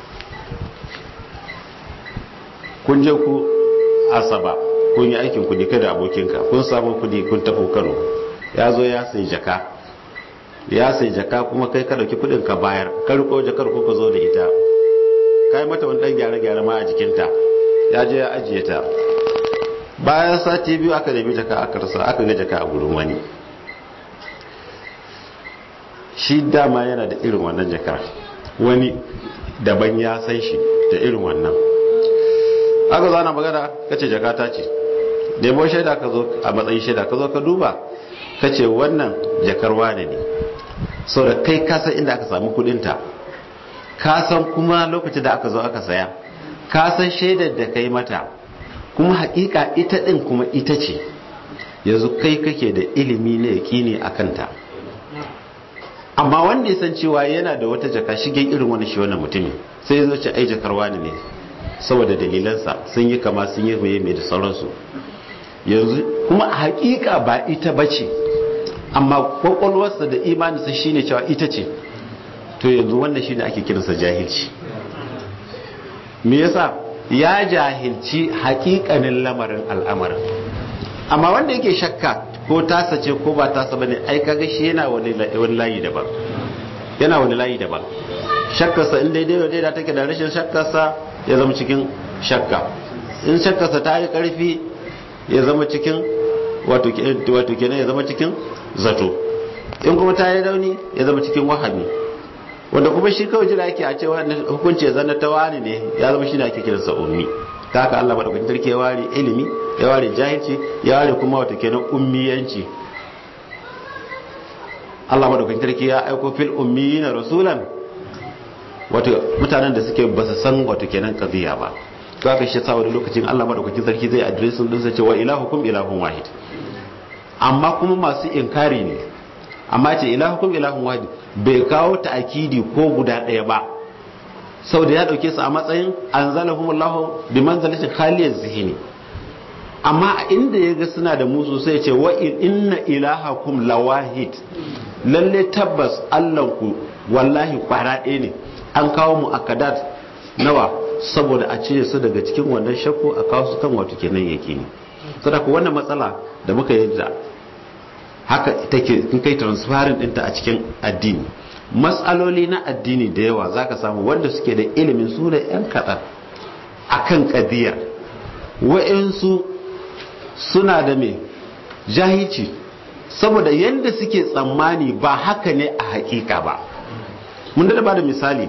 kun je ku asaba kun yi aikin kudi kai da abokinka kun samu kudi kun tafi kano ya zo ya sai jaka ya sai jaka kuma kai ka dauki kudin ka bayar ka riko jakar ko ka zo da ita kai mata wani dan gyare gyare ma a jikinta ya je ya ajiye ta bayan sati biyu aka nemi jaka aka rasa aka ga jaka a gurin wani shi dama yana da irin wannan jakar wani daban ya san shi da irin wannan aka zo ana magana kace jaka ta ce nemo shaida ka zo a matsayin shaida ka zo ka duba kace wannan jakar wane ne sau da kai kasan inda aka samu kudinta kasan kuma lokacin da aka zo aka saya kasan shaidar da kai mata kuma hakika ita din kuma ita ce yanzu kai kake da ilimi na yaƙini a kanta amma wanda ya san cewa yana da wata jaka shigen irin wani shi wannan mutumin sai ya zo ce ai jakar wani ne saboda dalilansa sun yi kama sun yi mai mai da sauransu yanzu kuma a hakika ba ita bace amma kwakwalwarsa da imaninsa shine cewa ita ce to yanzu wannan shine ake kiransa jahilci me yasa ya jahilci hakikanin lamarin al'amarin amma wanda yake shakka ko tasa ce ko ba tasa bane ai kaga shi yana wani layi daban yana wani layi daban shakkarsa in daidai wa daidai take da rashin shakkarsa ya zama cikin shakka in shakkarsa ta yi karfi ya zama cikin wato kenan ya zama cikin zato in kuma ta yi rauni ya zama cikin wahami wanda kuma shi kawai jira yake a cewa hukunci ya zanna ta wani ne ya zama shi ne ake kiransa ummi ta haka Allah madaukakin sarki ya ware ilimi ya ware jahilci ya ware kuma wato kenan ummiyanci Allah madaukakin sarki ya aiko fil ummiyina rasulan wato mutanen da suke ba su san wato kenan qadiya ba to haka shi sa wani lokacin Allah madaukakin sarki zai addressin din sa cewa ilahukum ilahun wahid amma kuma masu inkari ne amma ce ilahukum ilahun wahid bai kawo ta'akidi ko guda ɗaya ba saboda ya dauke su a matsayin anzalahumullahu bi manzalati khaliyaz zihni amma a inda ya ga suna da musu sai ce wa inna ilahakum lawahid lalle tabbas Allahnku wallahi kwara ɗaya ne an kawo mu akadat nawa saboda a cire su daga cikin wannan shakku a kawo su kan wato kenan yake ne saboda wannan matsala da muka yi da haka take in kai transparent ɗinta a cikin addini matsaloli na addini da yawa zaka samu wanda suke da ilimin su da yan kaɗan akan kadiyar wa'insu suna da me jahilci saboda yadda suke tsammani ba haka ne a hakika ba mun da ba da misali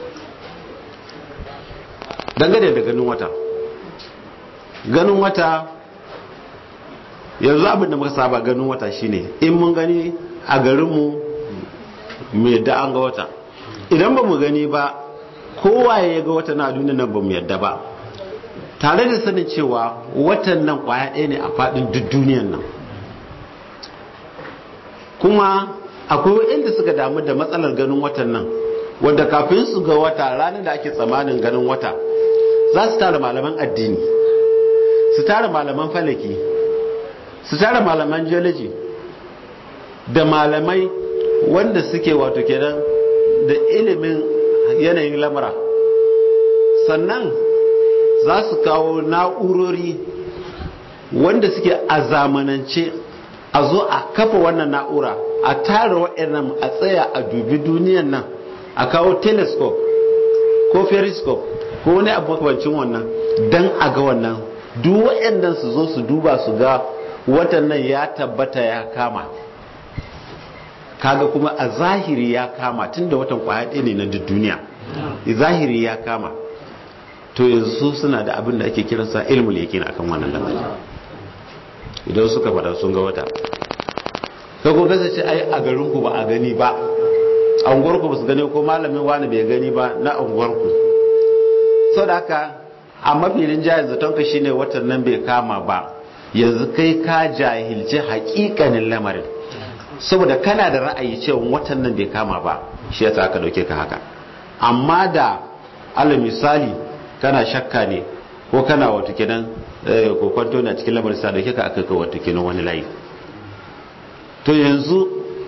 dangane da ganin wata ganin wata yanzu abin da muka saba ganin wata shine in mun gani a garinmu mu yadda an ga wata idan ba mu gani ba kowa ya ga wata na duniya nan ba mu yadda ba tare da sanin cewa watan nan kwaya ɗaya ne a faɗin duk duniyan nan kuma akwai inda suka damu da matsalar ganin watan nan wadda kafin su ga wata ranar da ake tsamanin ganin wata za su tara malaman addini su tara malaman falaki su tara malaman geology da malamai wanda suke wato kenan da ilimin yanayin lamura sannan za su kawo na'urori wanda suke a zamanance a zo a kafa wannan na'ura a tara waɗannan a tsaya a dubi duniyan nan a kawo telescope ko periscope ko wani abu makamancin wannan don a ga wannan duk waɗannan su zo su duba su ga watan nan ya tabbata ya kama kaga kuma a zahiri ya kama tun da watan kwaya ɗaya ne na duk duniya zahiri ya kama to yanzu suna da abin da ake kiransa ilmul yakin akan wannan lamari idan suka faɗa sun ga wata ka ko gasa ce ai a garin ku ba a gani ba a unguwar ku ba su gani ko malamin wani bai gani ba na unguwar ku da haka a mafilin jahil zaton ka shine watan nan bai kama ba yanzu kai ka jahilci hakikanin lamarin saboda kana da ra'ayi cewa watan nan bai kama ba shi yasa aka dauke ka haka amma da alal misali kana shakka ne ko kana wato kenan ko kwanto na cikin lamarin sa dauke ka aka kai wato kenan wani layi to yanzu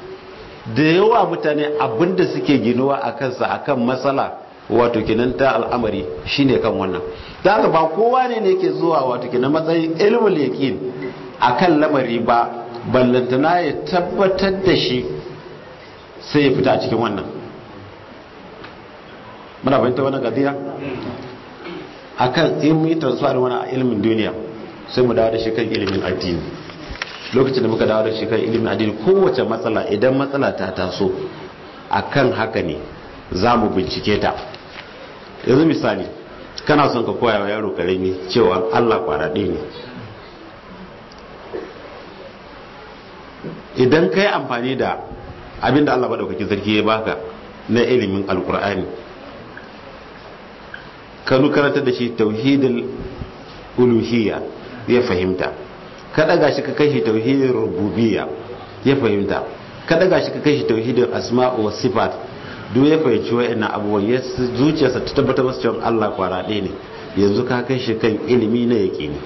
da yawa mutane abinda suke ginuwa a kansa akan matsala wato kinan ta al'amari shine kan wannan da haka ba kowa ne ne ke zuwa wato kinan matsayin ilmul yaqin akan lamari ba ballantana ya tabbatar da shi sai ya fita a cikin wannan muna fahimta wannan gadiya akan in mu yi transfer wani a ilimin duniya sai mu dawo da shi kan ilimin addini lokacin da muka dawo da shi kan ilimin addini kowace matsala idan matsala ta taso akan haka ne za mu bincike ta yanzu misali kana son ka koya wa yaro karami cewa allah kwaraɗe ne idan ka yi amfani da abinda allah maɗaukakin sarki ya baka na ilimin alkur'ani ka karanta da shi tauhidul uluhiyya ya fahimta ka daga shi ka kai shi tauhidin rububiyya ya fahimta ka daga shi ka kai shi tauhidin asma'u was sifat duk ya fahimci wa'annan abubuwan ya zuciyarsa ta tabbatar masa cewa Allah kwara ɗaya ne yanzu ka kai shi kan ilimi na yaƙini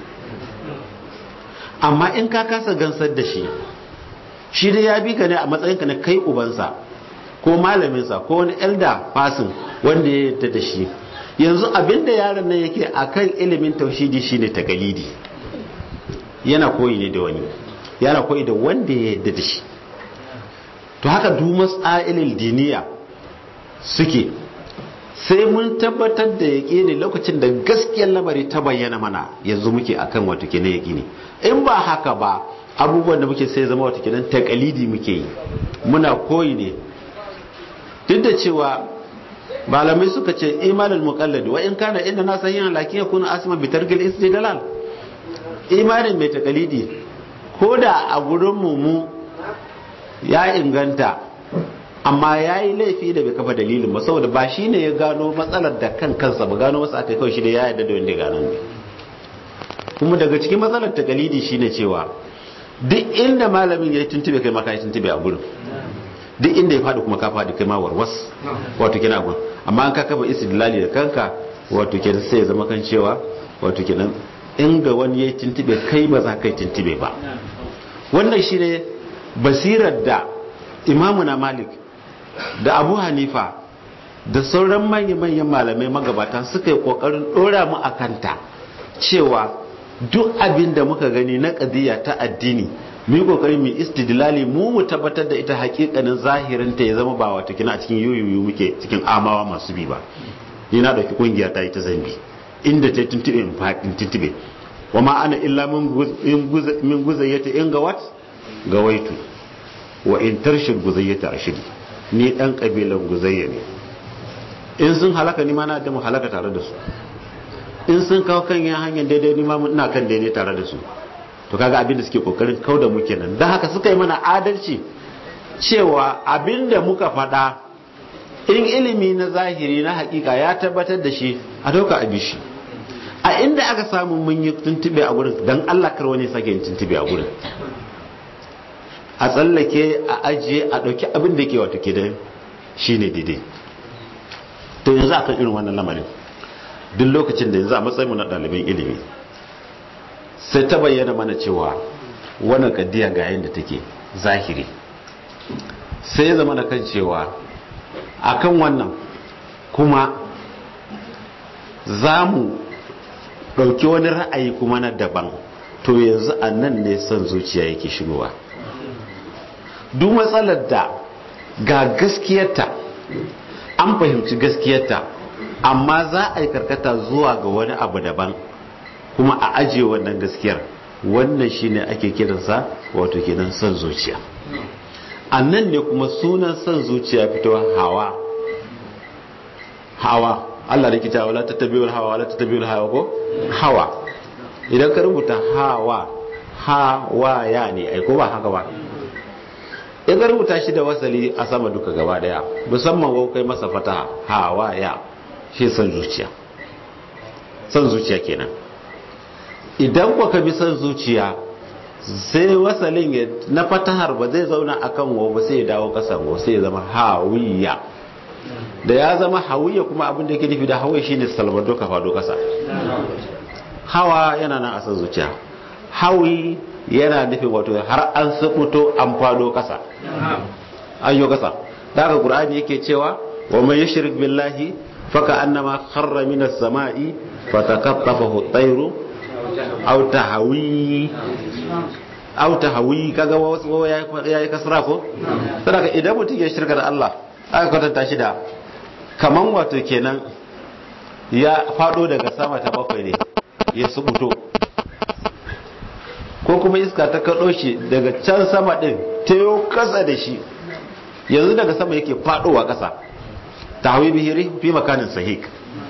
amma in ka kasa gansar da shi shi dai ya bi ka ne a matsayinka na kai ubansa ko malaminsa ko wani elda fasin wanda ya yarda da shi yanzu abinda yaron nan yake akan ilimin tauhidi shine tagalidi yana koyi ne da wani yana koyi da wanda ya yarda da shi to haka du mas'ailil diniya suke sai mun tabbatar da yaƙini lokacin da gaskiyar lamari ta bayyana mana yanzu muke akan wato kenan yaƙini in ba haka ba abubuwan da muke sai zama wato kenan takalidi muke yi muna koyi ne duk da cewa malamai suka ce imanin muqallid wa in kana inda na sahihan lakin yakunu asma bi tarkil istidlal imanin mai takalidi ko da a gurin mu mu ya inganta amma ya yi laifi da bai kafa dalilin ba saboda ba shi ne ya gano matsalar da kan kansa ba gano masa aka kawai shi da ya yarda da wanda ya gano ne kuma daga cikin matsalar takalidi shine cewa duk inda malamin ya yi tuntube kai maka yi tuntube a gurin duk inda ya faɗi kuma ka faɗi kai ma warwas wato kina gun amma an ka kafa istidlali da kanka wato kenan sai ya zama kan cewa wato kenan in ga wani ya yi tuntube kai ba za ka yi tuntube ba wannan shine basirar da imamu na malik da abu hanifa da sauran manya-manyan malamai magabata suka yi kokarin dora mu a kanta cewa duk abin da muka gani na ƙadiyya ta addini mu yi kokarin mu istidlali mu mu tabbatar da ita hakikanin zahirinta ya zama ba wata kina cikin yuyuyu muke cikin amawa masu bi ba ni na dauki kungiya ta yi ta zambi inda ta tuntube in faɗin tuntube wa ma ana illa min guzayyata in gawat gawaitu wa in tarshid guzayyata ashidi ni dan kabilan guzayya ne in sun halaka ni ma na da mu halaka tare da su in sun kawo kan yan hanyar daidai ni ma ina kan daidai tare da su to kaga abin da suke kokarin kau da muke nan dan haka suka yi mana adalci cewa abin da muka faɗa in ilimi na zahiri na hakika ya tabbatar da shi a dauka a bishi a inda aka samu mun yi tuntube a gurin dan Allah kar wani sake yin tuntube a gurin a tsallake a ajiye a ɗauki abin da ke wata ke da shi ne daidai to yanzu akan irin wannan lamarin duk lokacin da yanzu a matsayin na ɗalibin ilimi sai ta bayyana mana cewa wannan kaddiya ga yadda take zahiri sai ya zama da kan cewa akan wannan kuma za mu ɗauki wani ra'ayi kuma na daban to yanzu a nan ne son zuciya yake shigowa duk matsalar da ga gaskiyarta an fahimci gaskiyarta amma za a yi karkata zuwa ga wani abu daban kuma a ajiye wannan gaskiyar wannan shine ake kiransa wato kenan son zuciya a nan ne kuma sunan son zuciya fitowa hawa hawa Allah da kita wala tattabi'ul hawa wala tattabi'ul hawa ko hawa idan ka rubuta hawa hawa ya ne ai ko ba haka ba in ka rubuta shi da wasali a sama duka gaba daya musamman wau kai masa fataha hawa ya shi san zuciya san zuciya kenan idan ku ka bi san zuciya sai wasalin ya na fatahar ba zai zauna akan wau ba sai ya dawo kasan wau sai ya zama hawiya da ya zama hawiya kuma abin da yake nufi da hawiya shine salvador ka fado kasa hawa yana nan a san zuciya hawi yana nufin wato har an sabuto an fado kasa an yi kasa da haka qur'ani yake cewa wa man yushrik billahi faka annama kharra minas sama'i fatakaffafahu at-tayru aw tahawi aw tahawi kaga wasu yayi kasra ko saboda idan mutum ya shirka da Allah aka kwatanta shi da kaman wato kenan ya fado daga sama ta bakwai ne ya subuto ko kuma iska ta kaɗo shi daga can sama ɗin ta yi kasa da shi yanzu daga sama yake faɗowa ƙasa ta hawi bihiri fi makanin sahik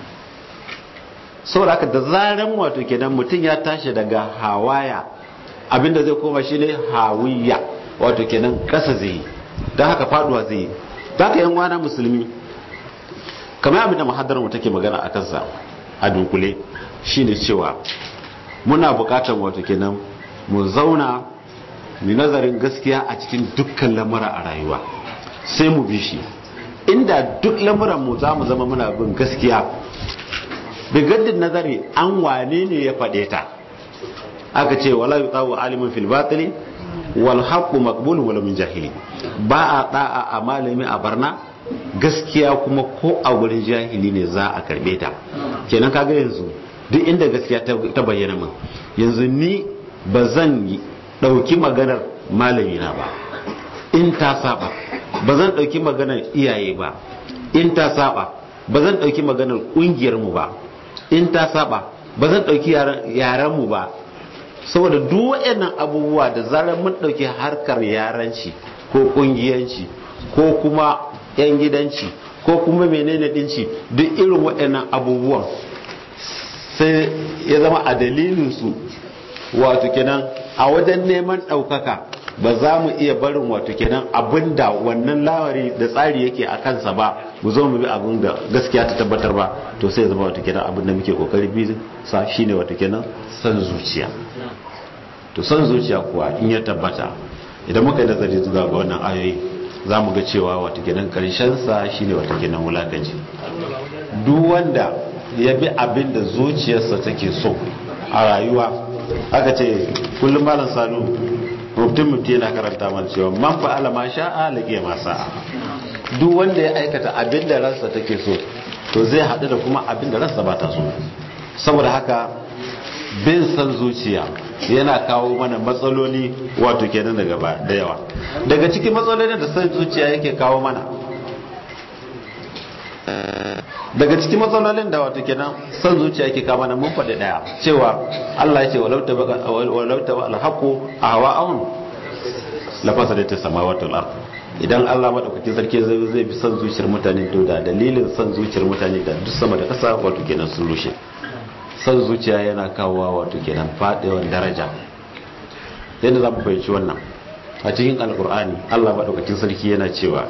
saboda haka da zaren wato kenan mutum ya tashi daga hawaya abinda zai koma shi ne hawiya wato kenan ƙasa zai yi don haka faɗuwa zai yi ta haka yan wana musulmi kamar abin da muhaddar mu take magana a kansa a dunkule shine cewa muna buƙatar wato kenan mu zauna mu nazarin gaskiya a cikin dukkan lamura a rayuwa sai mu bi shi inda duk lamuran mu za mu zama muna bin gaskiya bigaddin nazari an wane ne ya faɗe ta aka ce wala yutawu alimin fil batili wal haqqu maqbulun wala min jahili ba a da'a a malami a barna gaskiya kuma ko a gurin jahili ne za a karbe ta kenan kaga yanzu duk inda gaskiya ta bayyana min yanzu ni ba zan ɗauki maganar malamina ba in ta saba ba zan ɗauki maganar iyaye ba in ta saba ba zan ɗauki maganar ƙungiyarmu ba in ta saba ba zan ɗauki yarenmu ba saboda duk waɗannan abubuwa da zarar mun ɗauki harkar yaranci ko ƙungiyanci ko kuma 'yan gidanci ko kuma menene ɗinci duk irin waɗannan abubuwan sai ya zama a dalilinsu wato kenan a wajen neman ɗaukaka ba za mu iya barin wato kenan abinda wannan lawari da tsari yake a kansa ba mu zo mu bi abin da gaskiya ta tabbatar ba to sai zama wato kenan abin da muke kokari bi sa shine wato kenan san zuciya to san zuciya kuwa in ya tabbata idan muka yi nazari zuwa ga wannan ayoyi za mu ga cewa wato kenan karshen sa shine wato kenan wulakanci duk wanda ya bi abin da zuciyarsa take so a rayuwa aka ce kullum malam sanu mutum mutum yana karanta mana cewa man fa'ala ma sha'a laqiya ma sa'a duk wanda ya aikata abin da ransa take so to zai haɗu da kuma abin da ransa ba ta so saboda haka bin san zuciya yana kawo mana matsaloli wato kenan daga ba da yawa daga cikin matsalolin da san zuciya yake kawo mana daga cikin matsalolin da wato kenan san zuciya yake kawo mana mun faɗi daya cewa Allah ya ce walau ta walau ta alhaqu ahwa'un la fasadati samawati wal ard idan Allah madaukakin sarki zai zai bi san zuciyar mutane to da dalilin san zuciyar mutane da duk sama da ƙasa wato kenan sun rushe san zuciya yana kawowa wato kenan faɗewar daraja yadda za mu fahimci wannan a cikin alkur'ani Allah madaukakin sarki yana cewa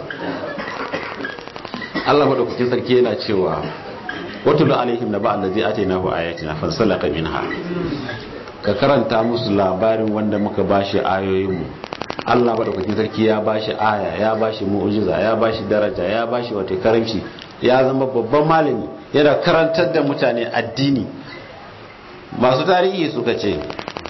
Allah madaukakin sarki yana cewa watul alaihim naba allazi atainahu ayatina fansalaka minha ka karanta musu labarin wanda muka bashi ayoyin mu Allah madaukakin sarki ya bashi aya ya bashi mu'jiza ya bashi daraja ya bashi wata karamci ya zama babban malami yana karantar da mutane addini masu tarihi suka ce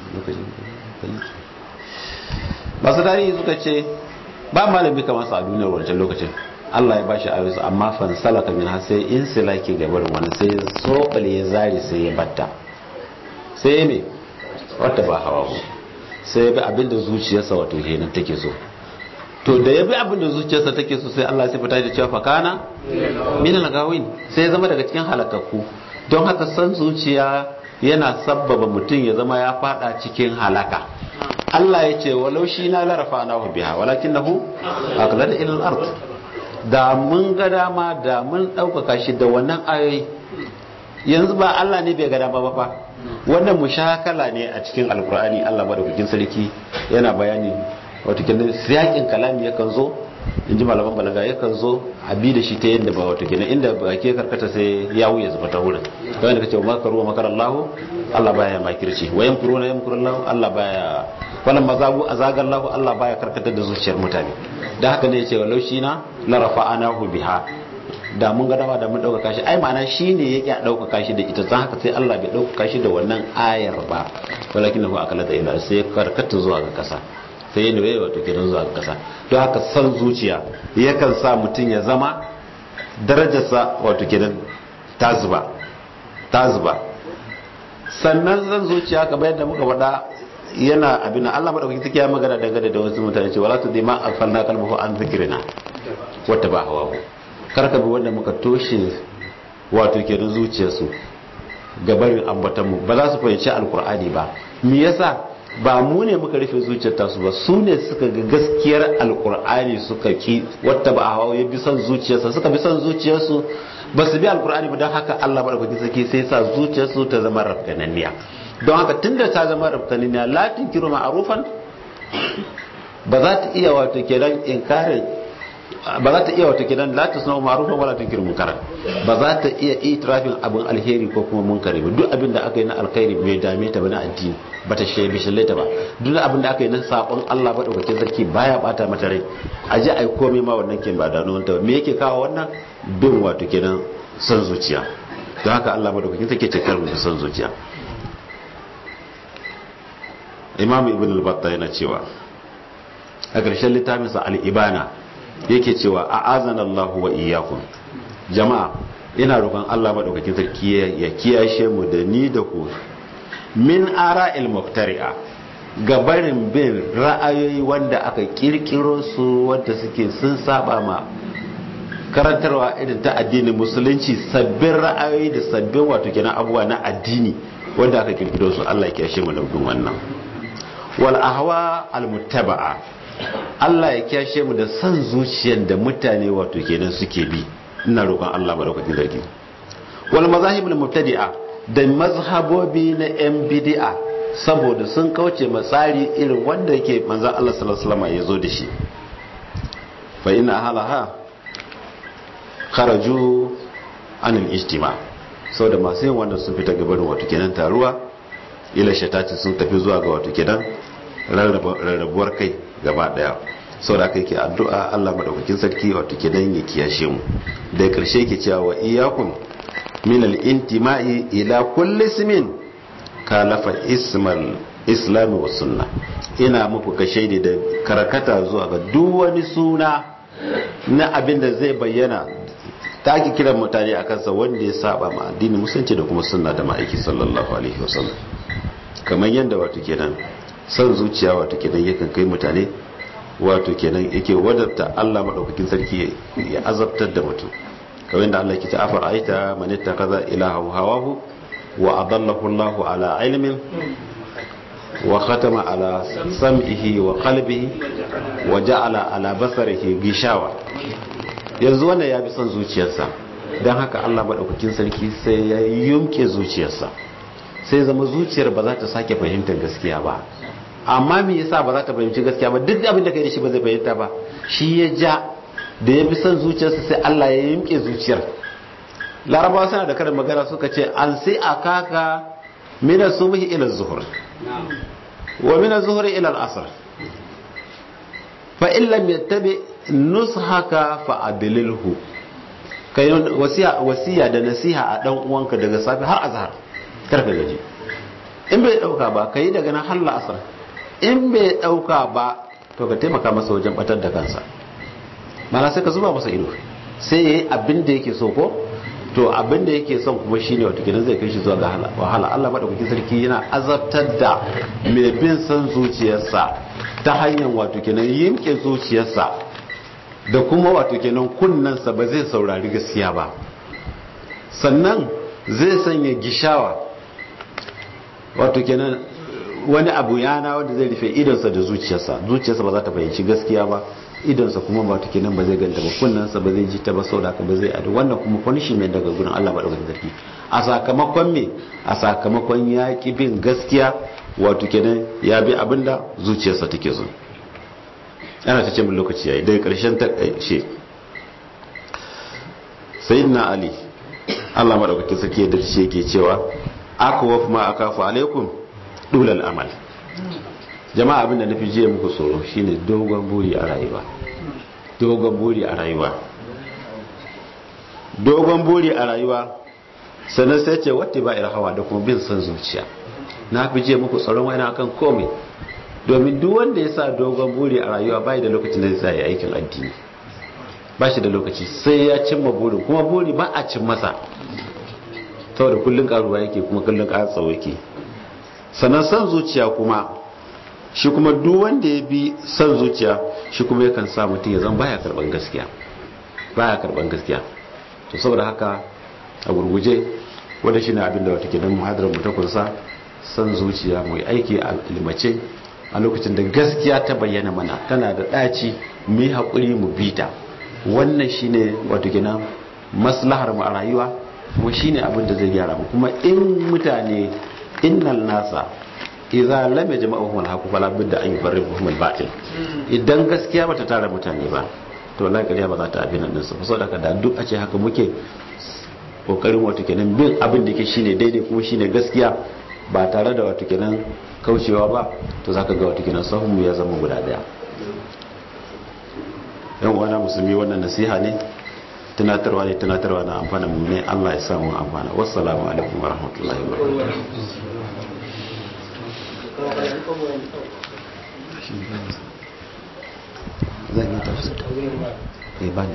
masu tarihi suka ce ba malami kamar sa a duniyar wancan lokacin Allah ya bashi ayoyi amma fansalaka min sai in silaki gabar wani sai sobal ya zari sai ya batta sai ya me wata ba hawa ku sai ya bi abinda zuciyarsa wato kenan take so to da ya bi abinda zuciyarsa take so sai Allah ya fita da cewa fakana min al-gawin sai ya zama daga cikin halakakku don haka san zuciya yana sabbaba mutum ya zama ya fada cikin halaka Allah ya ce walau shi na larafa na biha walakinahu aqlada ila al-ard da mun ga dama da mun ɗaukaka shi da wannan ayoyi yanzu ba Allah ne bai ga dama ba fa wannan mushakala ne a cikin alkur'ani Allah madaukakin sarki yana bayani wato kenan siyakin kalami yakan zo in ji malaman balaga yakan zo a bi da shi ta yadda ba wato kenan inda ba ke karkata sai ya wuya zuba ta wurin kawai da kace wa makaru wa makar Allah Allah baya makirci wa yamkuruna yamkurullahu Allah baya wannan mazagu azagallahu Allah baya karkatar da zuciyar mutane da haka ne yace walau shi na la rafa'anahu biha da mun ga dama da mun dauka shi ai ma'ana shine yake dauka shi da ita dan haka sai Allah bai dauka shi da wannan ayar ba walakin hu akala da ila sai karkata zuwa ga kasa sai ya nauye wato kenan zuwa kasa don haka san zuciya yakan sa mutum ya zama darajarsa wato kenan ta zuba ta zuba sannan san zuciya kamar yadda muka faɗa yana abin Allah madaukaki take ya magana dangane da wasu mutane ce wala tudima aghfalna qalbahu an dhikrina wata ba hawa karka bi wanda muka toshe wato kenan zuciyarsu gabarin ambatan mu ba za su fahimci alkur'ani ba me yasa ba mu ne muka rufe zuciyar tasu ba su ne suka ga gaskiyar alkur'ani suka ki wata ba hawa ya bi son zuciyarsa suka bi son zuciyarsu ba su bi alkur'ani ba don haka Allah madaukakin sarki sai sa zuciyarsu ta zama rafgananniya don haka tunda ta zama rafgananniya latin kiro ma'arufan ba za ta iya wato kenan inkarin ba za ta iya wata kidan la tasna ma'rufan wala tunkiru munkaran ba za ta iya itirafin abin alheri ko kuma munkari ba duk abin da aka yi na alkhairi bai dame ta ba na addini ba ta shebe shalle ta ba duk abin da aka yi na sabon Allah ba daukakin sarki baya bata mata rai a ji ai komai ma wannan kin ba da nan ta me yake kawo wannan bin wato kenan son zuciya don haka Allah madaukakin sarki ce kar mu son zuciya Imam Ibn al-Battah yana cewa a ƙarshen littafinsa al-Ibana yake cewa a azana Allah wa iyakun jama'a ina roƙon Allah maɗaukakin sarki ya kiyashe mu da ni da ku min ara'il muftari'a gabarin bin ra'ayoyi wanda aka kirkiro su wanda suke sun saba ma karantarwa irin ta addinin musulunci sabbin ra'ayoyi da sabbin wato kenan abubuwa na addini wanda aka kirkiro su Allah ya kiyashe mu da wannan wal ahwa al muttaba'a Allah ya kyashe mu da san zuciyar da mutane wato kenan suke bi ina roƙon Allah madaukakin sarki wal mazahibul mubtadi'a da mazhabobi na yan bid'a saboda sun kauce matsari irin wanda yake manzon Allah sallallahu alaihi wasallam ya zo da shi fa inna halaha kharaju anil ijtima saboda masu yin wannan sun fita gabanin wato kenan taruwa ila shatati sun tafi zuwa ga wato kenan rarrabuwar kai gaba daya sau da aka yake addu'a Allah maɗaukakin sarki wato ke dan ya kiyashe mu da ƙarshe ke cewa wa iyakun min al-intima'i ila kulli ismin kalafa ismal islami wa sunna ina muku kashe ne da karkata zuwa ga duk wani suna na abin da zai bayyana ta ake kiran mutane a kansa wanda ya saba ma addini musulunci da kuma sunna da ma'aiki sallallahu alaihi wasallam kamar yadda wato kenan son zuciya wato kenan yakan kai mutane wato kenan yake wadatta Allah madaukakin sarki ya azabtar da mutum kamar yadda Allah ke ta afar aita man ittakaza ilaha hawahu wa adallahu Allah ala ilmin wa khatama ala sam'ihi wa qalbihi wa ja'ala ala basarihi gishawa yanzu wannan ya bi son zuciyarsa don haka Allah madaukakin sarki sai ya yumke zuciyarsa sai zama zuciyar ba za ta sake fahimtar gaskiya ba amma me yasa ba za ta fahimci gaskiya ba duk abin da kai da shi ba zai fahimta ba shi ya ja da ya bi son zuciyarsa sai Allah ya yimke zuciyar larabawa suna da karin magana suka ce an sai a kaka mina subhi ila zuhur wa mina zuhur ila al-asr fa in lam yattabi nushaka fa adlilhu kai wasiya wasiya da nasiha a dan uwanka daga safi har azhar karka gaji in bai dauka ba kai daga nan har la'asar in bai dauka ba to ka taimaka masa wajen batar da kansa mana sai ka zuba masa ido sai yayi abin da yake so ko to abin da yake son kuma shine wato gidan zai kai shi zuwa ga wahala Allah madaukakin sarki yana azabtar da mai bin san zuciyarsa ta hanyar wato kenan yimke zuciyarsa da kuma wato kenan kunnansa ba zai saurari gaskiya ba sannan zai sanya gishawa wato kenan wani abu yana wanda zai rufe idonsa da zuciyarsa zuciyarsa ba za ta fahimci gaskiya ba idonsa kuma ba take nan ba zai ganta ba kunnansa ba zai ji ta ba saboda haka ba zai adu wannan kuma punishment daga gurin Allah madaukakin sarki a sakamakon me a sakamakon ya ki bin gaskiya wato kenan ya bi abinda zuciyarsa take so ana ta ce min lokaci yayi daga karshen ta karshe sayyidina ali Allah madaukakin sarki ya dace yake cewa akwaf ma akafu alaikum dulal amal jama'a abinda na fi jiya muku tsoro shine dogon buri a rayuwa dogon buri a rayuwa dogon buri a rayuwa sannan sai ce wata ba hawa da kuma bin son zuciya na fi jiya muku tsoron wani akan komai domin duk wanda ya sa dogon buri a rayuwa bai da lokacin da zai tsaya aikin addini ba shi da lokaci sai ya cimma burin kuma buri ba a cin masa saboda kullun karuwa yake kuma kullun tsawo yake sannan san zuciya kuma shi kuma duk wanda ya bi san zuciya shi kuma yakan sa mutum ya zan baya karban gaskiya baya karban gaskiya to saboda haka a gurguje wanda shine abin da wata ke don muhadarar mu ta kunsa san zuciya mu yi aiki a ilmace a lokacin da gaskiya ta bayyana mana tana da ɗaci mu yi haƙuri mu bita wannan shine wato kenan maslahar mu a rayuwa kuma shine abin da zai gyara mu kuma in mutane innal nasa idza lam yajma'uhum al-haqq fala budda an yufarriquhum al-batil idan gaskiya bata tara mutane ba to wallahi kariya ba za ta abin nan su saboda haka da duk a ce haka muke kokarin wato kenan bin abin da ke shine daidai kuma shine gaskiya ba tare da wato kenan kaucewa ba to zaka ga wato kenan sahun ya zama guda daya yan uwana musulmi wannan nasiha ne tunatarwa ne tunatarwa na amfana mu ne Allah ya samu amfana wassalamu alaikum wa rahmatullahi wa zan yi tafsir eh ba ne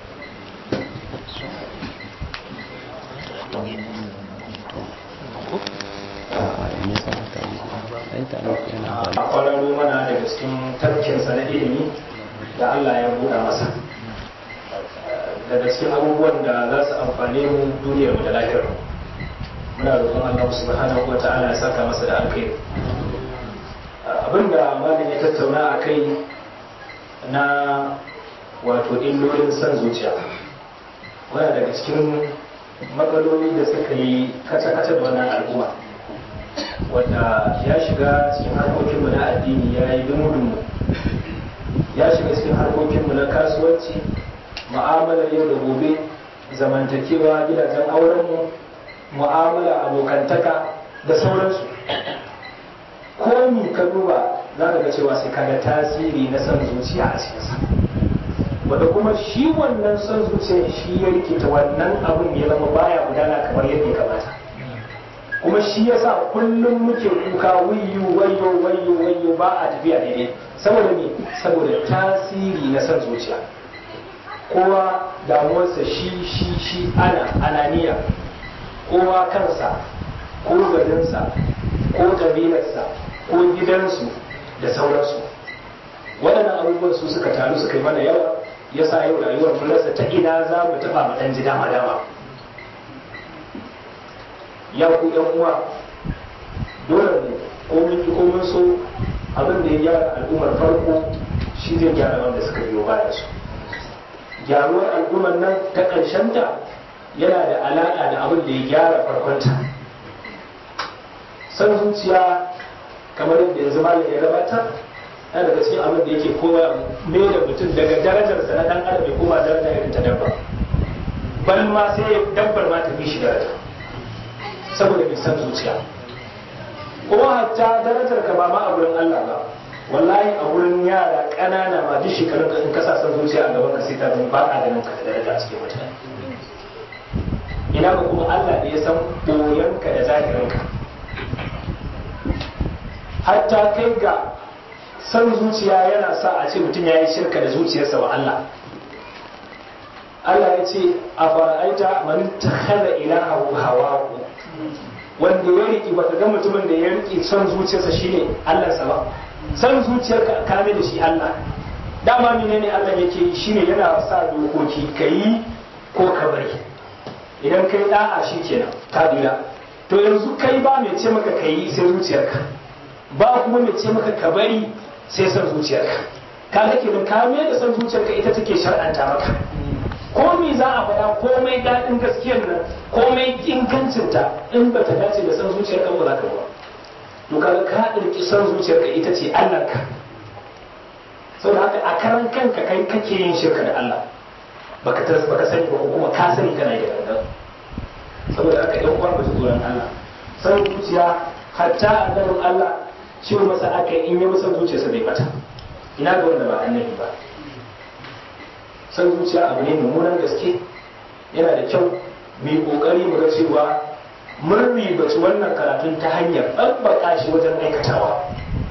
kwararo mana daga cikin tarkinsa na ilimi da Allah ya buɗa masa daga cikin abubuwan da za su amfane mu duniyar mu da lahirar muna roƙon Allah subhanahu wa ta'ala ya saka masa da alkhairi abinda malam ya tattauna a kai na wato illolin san zuciya wani daga cikin matsaloli da suka yi kace-kace da wannan al'umma wanda ya shiga cikin harkokinmu na addini ya yi dumu ya shiga cikin harkokinmu na kasuwanci mu'amalar yau da gobe zamantakewa gidajen aurenmu mu'amala abokantaka da sauransu komi ka duba za ka ga cewa sai kaga tasiri na son zuciya a cikinsa wanda kuma shi wannan son zuciya shi ya rikita wannan abun ya zama baya gudana kamar yadda ya kamata kuma shi yasa kullum muke kuka wayo wayo wayo wayo ba a tafiya daidai saboda me saboda tasiri na son zuciya kowa damuwarsa shi shi shi ana ananiya kowa kansa ko garinsa ko kabilarsa ko gidansu da sauransu waɗannan abubuwan su suka taru suka yi mana yawa ya sa yau rayuwar mun rasa ta ina za mu taɓa mu ɗan ji dama dama ya ku yan uwa dole ne ko mun yi ko mun so abin da ya gyara al'ummar farko shi zai gyara wanda suka biyo baya su gyaruwar al'ummar nan ta ta yana da alaƙa da abin da ya gyara farkonta san zuciya kamar yadda yanzu malam ya gabatar yana daga cikin abin da yake kowa mai da mutum daga darajarsa na dan adam ya koma daraja irin ta dabba bal ma sai dabbar ma ta fi shi daraja saboda mai san zuciya kuma hatta darajar ka ba ma a gurin Allah ba wallahi a gurin yara ƙanana ma duk shekarun ka in ka sa san zuciya a gaban ka sai ta zama ba a ganin ka da daraja a cikin mutane ina ga kuma Allah da ya san boyanka da zahirinka hatta kai ga san zuciya yana sa a ce mutum ya yi shirka da zuciyarsa wa Allah Allah ya ce a fara'aita man takhalla ilahahu hawahu wanda ya riki baka ga mutumin da ya riki son zuciyarsa shine Allahnsa ba son zuciyarka kame da shi Allah dama menene Allah yake yi shine yana sa dokoki kai ko ka bari idan kai da'a shikenan ka dira to yanzu kai ba mai ce maka kai sai zuciyarka ba kuma mai ce maka ka bari sai son zuciyarka kaga kenan ka mai da son zuciyarka ita take shar'anta maka komai za a faɗa komai daɗin gaskiyar nan komai ingancinta in ba ta dace da san zuciyar kan ba za ka ba to kaga ka ɗauki san zuciyar ka ita ce Allah ka saboda haka a karan kanka kai kake yin shirka da Allah baka tas baka sani ba ko kuma ka sani kana da gangan saboda haka ɗan uwa ba tsoron Allah san zuciya hatta annabin Allah ce masa aka in yi masa zuciyarsa bai bata ina ga wanda ba annabi ba san zuciya abu ne mummunan gaske yana da kyau mu yi kokari mu ga cewa mun ribaci wannan karatun ta hanyar ɗabbaka shi wajen aikatawa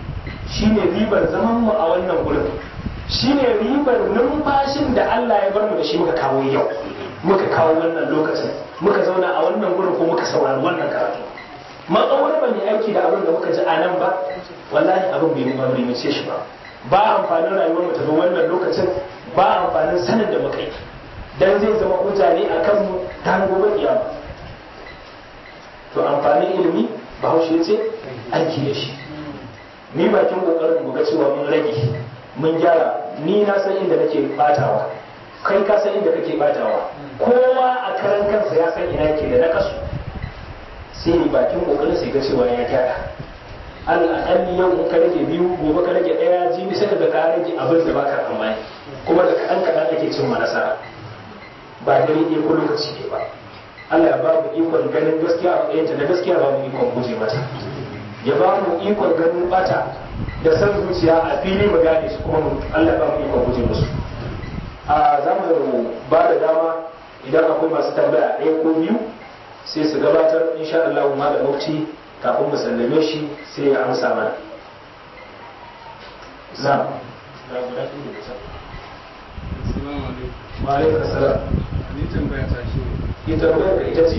shine ribar zaman mu a wannan gurin shine ribar numfashin da Allah ya bar mu da shi muka kawo yau muka kawo wannan lokacin muka zauna a wannan gurin ko muka saurari wannan karatu matsawar ba ne aiki da abin da muka ji a nan ba wallahi abin bai ba bai mace shi ba ba amfanin rayuwar mu ta zo wannan lokacin ba amfanin sanin da muka yi dan zai zama hujja ne akan mu ta gobe kiyama to amfanin ilimi bahaushe ce aiki da shi ni bakin kokarin mu ga cewa mun rage mun gyara ni na san inda nake batawa kai ka san inda kake batawa kowa a karan kansa ya san ina yake da nakasu sai ni bakin kokarin sai ga cewa ya gyara al'akalli yau in ka rage biyu gobe ka rage ɗaya jibi sai ka ga ka rage abin da baka tsammani kuma da kaɗan kaɗan ake cin nasara ba dare ɗaya ko lokaci ne ba Allah ya ba mu ikon ganin gaskiya a matsayinta da gaskiya ba mu ikon guje mata ya ba mu ikon ganin bata da san zuciya a fili mu gane su kuma Allah ba mu ikon guje musu a za mu ba da dama idan akwai masu tambaya ɗaya ko biyu sai su gabatar insha Allah ma da mufti kafin mu sallame shi sai ya amsa mana na wa alaikum salam ni tambaya ta shi ita tambayar da ita ce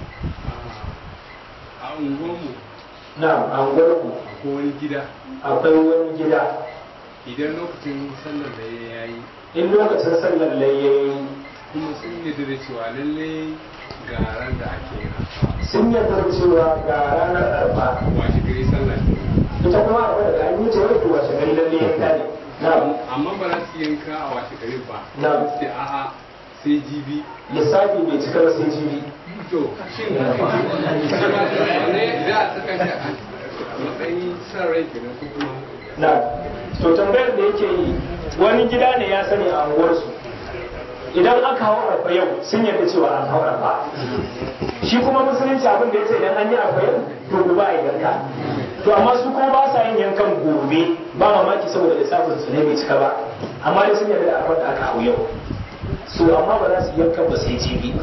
a unguwarmu na anguwarku akwai wani gida akwai wani gida idan lokacin sallar da ya yi in lokacin sallar layyayi kuma sun yadda da cewa lalle ga ran da ake yin haka sun yarda cewa ga ranar arfa washe gari sallar ita kuma akwai da an yi ta wai kuwa shi gari lalle yanka ne na amma ba za su yanka a washe gari ba Na. sai a'a sai jibi lissafi bai cika ba sai jibi to shin wane za a saka shi a matsayin san rai kenan ko kuma na to tambayar da yake yi wani gida ne ya sani a unguwarsu idan aka hau arfa yau sun yarda cewa an hau arfa shi kuma musulunci abin da ya ce idan an yi arfa yau to gobe a yi yanka to amma su kuma ba sa yin yankan gobe ba mamaki saboda lissafin su ne bai cika ba amma dai sun yarda da arfa da aka hau yau su amma ba za su yankan ba sai jibi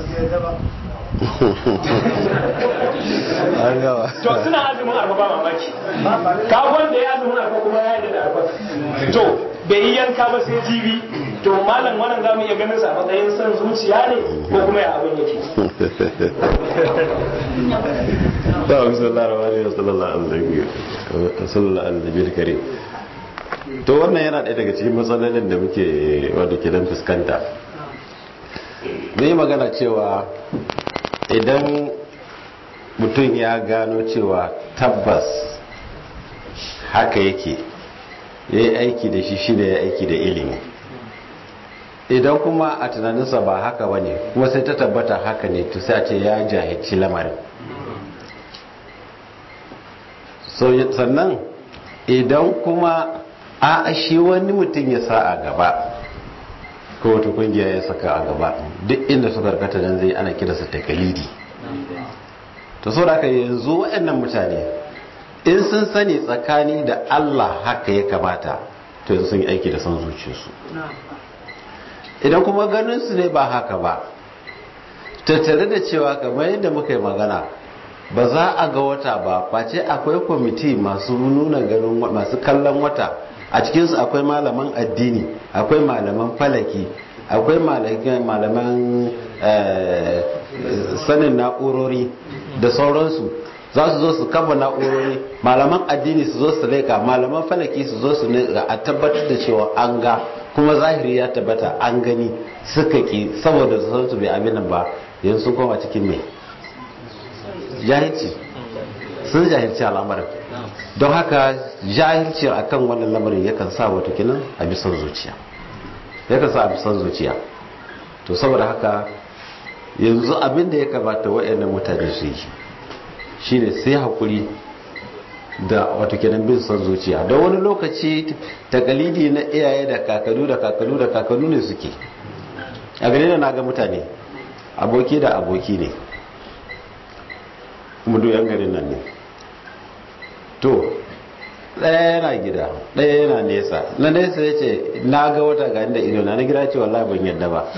an gawa to suna azumin arfa ba mamaki ka wanda ya azumin arfa kuma ya yi da arfa to bai yi yanka ba sai jibi to malam wannan zamu iya ganin sa a matsayin son zuciya ne ko kuma ya abin yake da sallallahu alaihi wa sallallahu alaihi sallallahu alaihi karim to wannan yana ɗaya daga cikin matsalolin da muke wadda ke dan fuskanta yi magana cewa idan mutum ya gano cewa tabbas haka yake ya yi aiki da shi shi da ya aiki da ilimi idan kuma a tunaninsa ba haka ba ne kuma sai ta tabbata haka ne to sai a ce ya jahilci lamarin so sannan idan kuma a shi wani mutum ya sa a gaba ko wata kungiya ya saka a gaba duk inda suka karkata nan zai ana kiransa takalidi to so da haka yanzu waɗannan mutane in sun sani tsakani da Allah haka ya kamata to yanzu sun yi aiki da son zuciyarsu idan kuma ganin su ne ba haka ba tattare da cewa kamar yadda muka yi magana ba za a ga wata ba face akwai kwamiti masu nuna ganin masu kallon wata a cikinsu akwai malaman addini akwai malaman falaki akwai malaman sanin na'urori da sauransu za su zo su kafa na'urori malaman addini su zo su leka malaman falaki su zo su a tabbatar da cewa an ga kuma zahiri ya tabbata an gani suka ki saboda su bai abin nan ba yanzu sun koma cikin mai jahilci sun jahilci al'amarin don haka jahilci akan wannan lamarin yakan sa wata kinan a bisan zuciya yakan sa a bisan zuciya to saboda haka yanzu abin da ya kamata waɗannan mutane su yi shine sai hakuri da wato kenan bin son zuciya don wani lokaci takalidi na iyaye da kakanu da kakanu da kakanu ne suke a gare da na ga mutane aboki da aboki ne kuma duk yan garin nan ne to ɗaya yana gida ɗaya yana nesa na nesa ya ce na ga wata ga inda ido na na gida ce wallahi ban yadda ba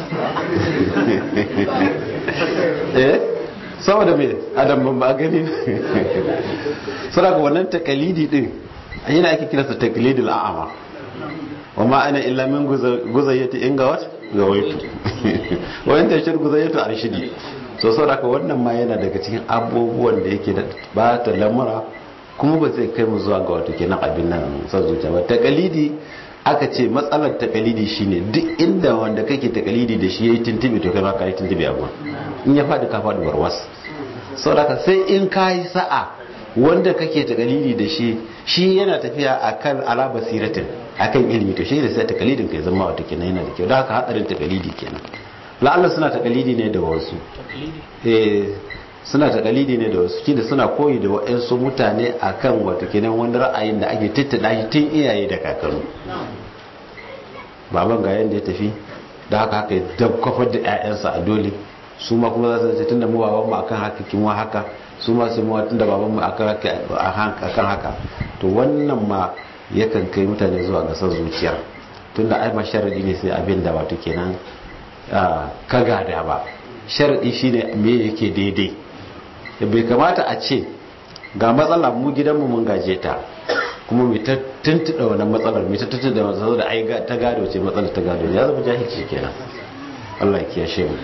eh saboda me adam ban ba gani saboda wannan takalidi din yana ake kira sa taqlidul a'ama wa ma ana illa min guzayyati in ga wat ga waitu wa in tashir guzayyatu arshidi so saboda wannan ma yana daga cikin abubuwan da yake da ba ta lamura kuma ba zai kai mu zuwa ga wato kenan abin nan san zuciya ba taqlidi aka ce matsalar takalidi shine duk inda wanda kake takalidi da shi yayi tintibi to kai ma ka yi tintibi a gurin in ya fadi ka fadi warwas saboda sai in kai sa'a wanda kake takalidi da shi shi yana tafiya akan ala basiratin akan ilimi to shi da sai takalidin kai zama wata kenan yana da kyau da haka hadarin takalidi kenan la'alla suna takalidi ne da wasu eh suna takalidi ne da wasu kida suna koyi da waɗansu mutane akan wato kenan wani ra'ayin da ake tattada shi tun iyaye da kakanni baban ga yanda ya tafi da haka haka ya dabkwafar da 'ya'yansa a dole su ma kuma za su ce tunda mu baban mu akan haka kin wa haka su ma su mu tunda baban mu akan haka akan haka to wannan ma yakan kai mutane zuwa ga san zuciya tunda ai ma sharadi ne sai abin da wato kenan ka gada ba sharadi shine me yake daidai bai kamata a ce ga matsala mu gidanmu mun gaje ta kuma mai ta tuntuɗa wannan matsalar mai ta tuntuɗa matsalar da ai ta gado ce matsalar ta gado ya zama jahilci kenan Allah ya kiyashe mu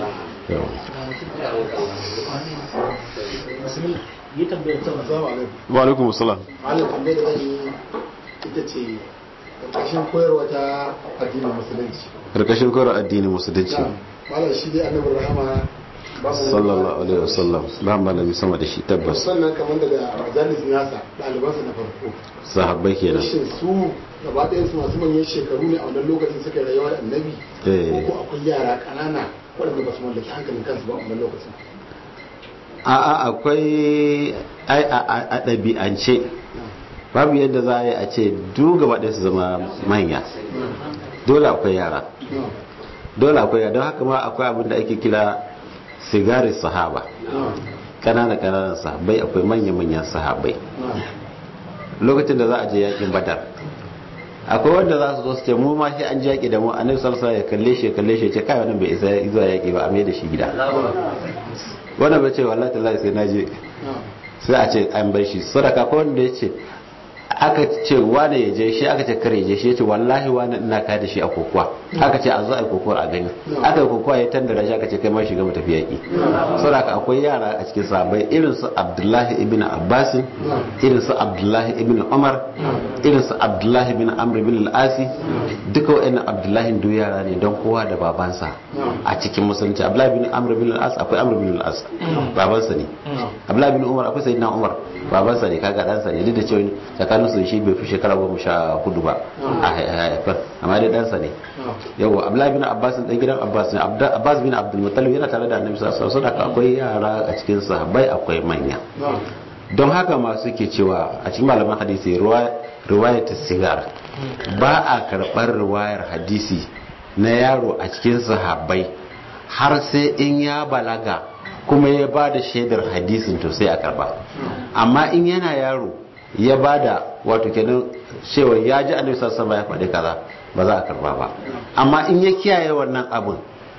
wa alaikum assalam malam tambayar da zan yi ita ce karkashin koyarwa ta addinin musulunci karkashin koyarwa addinin musulunci malam shi dai annabin rahama sallallahu alaihi wasallam ba malami sama da shi tabbas sannan kamar daga majalis nasa ɗalibansa na farko sahabbai kenan shin su gaba ɗayan su masu manyan shekaru ne a wannan lokacin suka yi rayuwa da annabi ko akwai yara ƙanana waɗanda ba su mallaki hankalin kansu ba a wannan lokacin a'a akwai ai a ɗabi'ance babu yadda za a yi a ce duk gaba ɗaya su zama manya dole akwai yara dole akwai yara don haka ma akwai abin da ake kira sigari sahaba kanana kananan sahabbai akwai manya-manyan sahabbai lokacin da za a je yakin badar akwai wanda za su zo su ce mu ma shi an ji yaki da mu annabi sallallahu alaihi ya kalle shi kalle shi ce kai wannan bai isa zuwa yaki ba a mai da shi gida wannan bai ce wallahi tallahi sai naje sai a ce an bar shi sadaka ko wanda ya ce aka ce wane ya je shi aka ce kare je shi ya ce wallahi wane ina ka da shi a kokowa aka ce a zo a yi kokowa a gani aka yi kokowa ya tandara shi aka ce kai ma shiga mu tafi yaƙi saboda akwai yara a cikin sahabbai irin su abdullahi ibn abbas irin su abdullahi ibn umar irin su abdullahi ibn amr ibn al-asi duka wa'annan abdullahi duk yara ne don kowa da babansa a cikin musulunci abdullahi ibn amr ibn al-as akwai amr ibn al-as babansa ne abdullahi ibn umar akwai sayyidina umar babansa ne kaga ɗansa ne duk da cewa tsakanin su shi bai fi shekara goma sha hudu ba a haifar amma dai ɗansa ne yawa abdullahi bin abbas ɗan gidan abbas ne abbas bin abdul muttalib yana tare da annabi sallallahu alaihi wasallam akwai yara a cikin sahabbai akwai manya don haka masu ke cewa a cikin malaman hadisi riwayat sigar ba a karɓar riwayar hadisi na yaro a cikin sahabbai har sai in ya balaga kuma ya ba da shaidar hadisin to sai a karba amma in yana yaro ya ba da wato kenan cewa ya ji annabi sallallahu alaihi ya faɗi kaza ba za a karba ba amma in ya kiyaye wannan abun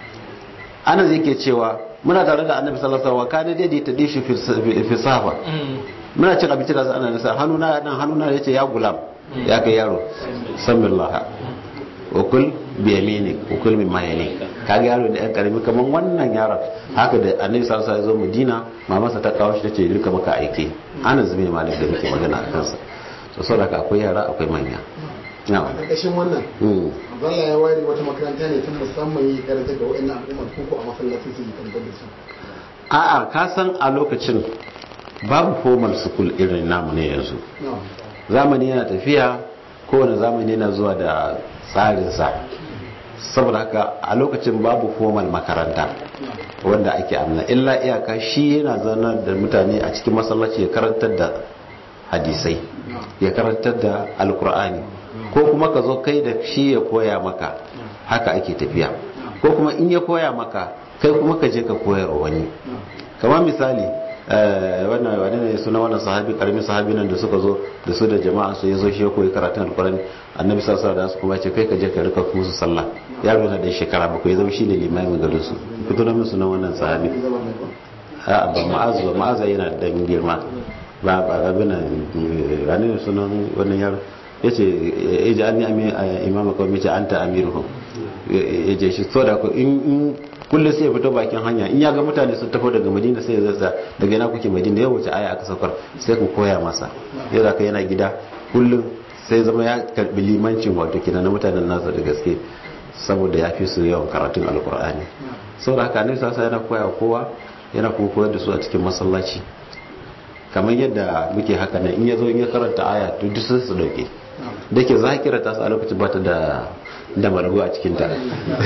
ana zai ke cewa muna tare da annabi sallallahu alaihi wasallam kana dai ta dishi fi safa muna cin abinci da ana nasa hannuna nan hannuna yace ya gulam ya kai yaro samillah ukul bi yamini ukul min mayali kaga yaro da yan karami kaman wannan yaron haka da annabi sallallahu alaihi wasallam ya zo Madina mamansa ta kawo shi tace duka maka aike ana zubi malik da muke magana a kansa to saboda akwai yara akwai manya a ƙarƙashin wannan Allah ya ware wata makaranta ne tun musamman yi karanta ga wa'annan al'ummar ko a masallacin su yi karanta da su a'a ka san a lokacin babu formal school irin namu ne yanzu zamani yana tafiya kowane zamani yana zuwa da tsarinsa saboda haka a lokacin babu formal makaranta wanda ake amna illa iyaka shi yana zanar da mutane a cikin masallaci ya karantar da hadisai ya karantar da alkur'ani ko kuma ka zo kai da shi ya koya maka haka ake tafiya ko kuma in ya koya maka kai kuma ka je ka koyar wani kamar misali wannan wani ne suna wannan sahabi karamin sahabi nan da suka zo da su da jama'a su ya zo shi ya koyi karatun alkurani annabi sallallahu alaihi wasallam kuma ce kai ka je ka rika musu sallah yaro yana da shekara bakwai ya zama shine limamin garin su fito na min sunan wannan sahabi a ba ma'azu ba ma'azu yana da girma ba ba abin nan ranar da sunan wannan yaro ya ce ya ji an yi imama kawai mace an ta amiru ya je shi so da ku in kullum sai ya fito bakin hanya in ya ga mutane sun tafi daga madina sai ya zasa daga yana kuke madina ya wuce aya aka saukar sai ku koya masa ya zaka yana gida kullum sai zama ya karbi limancin wato kina na mutanen nasa da gaske saboda ya fi su yawan karatun alkur'ani saboda haka ne sasa yana koya kowa yana kuma koyar da su a cikin masallaci kamar yadda muke haka nan in ya zo in ya karanta aya to duk sun su dauke da ke zakira ta su a lokacin bata da da malagu a cikin ta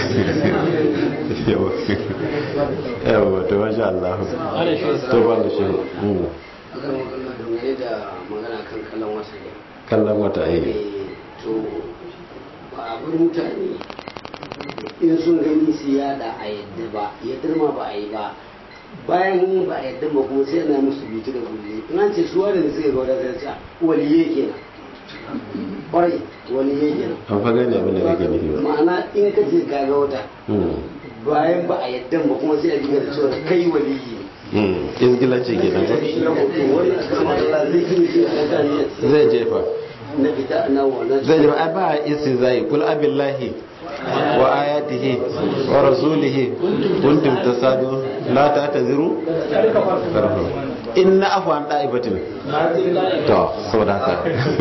yawa to masha Allah to ba da shi akan magana dangane da magana kan kallon wata ne kallon wata ayi to ba abin mutane in sun gani su yada a yadda ba yadda ma ba a yi ba bayan ba a yadda ba kuma sai ana musu bitu da kulle in an ce su wadda da suka gauda sai ce waliye kenan kwarai waliye kenan an fa gane abin da kake nufi ba ma'ana in ka ce ka ga wata bayan ba a yadda ba kuma sai a dinga da cewa kai waliyi ne izgilanci ke nan wani a kama Allah zai yi shi a mutane zai jefa na fita na wannan zai jefa ai ba isi zai kul abillahi wa ayatihi wa rasulihi kuntum tasadu la ta'taziru inna afwan da'ibatin to saboda haka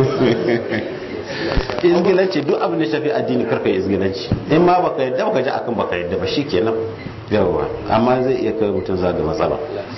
izgilanci duk abin da shafi addini karka izgilanci in ma baka yadda baka ji akan baka yadda ba shikenan yawa amma zai iya kai mutum za da matsala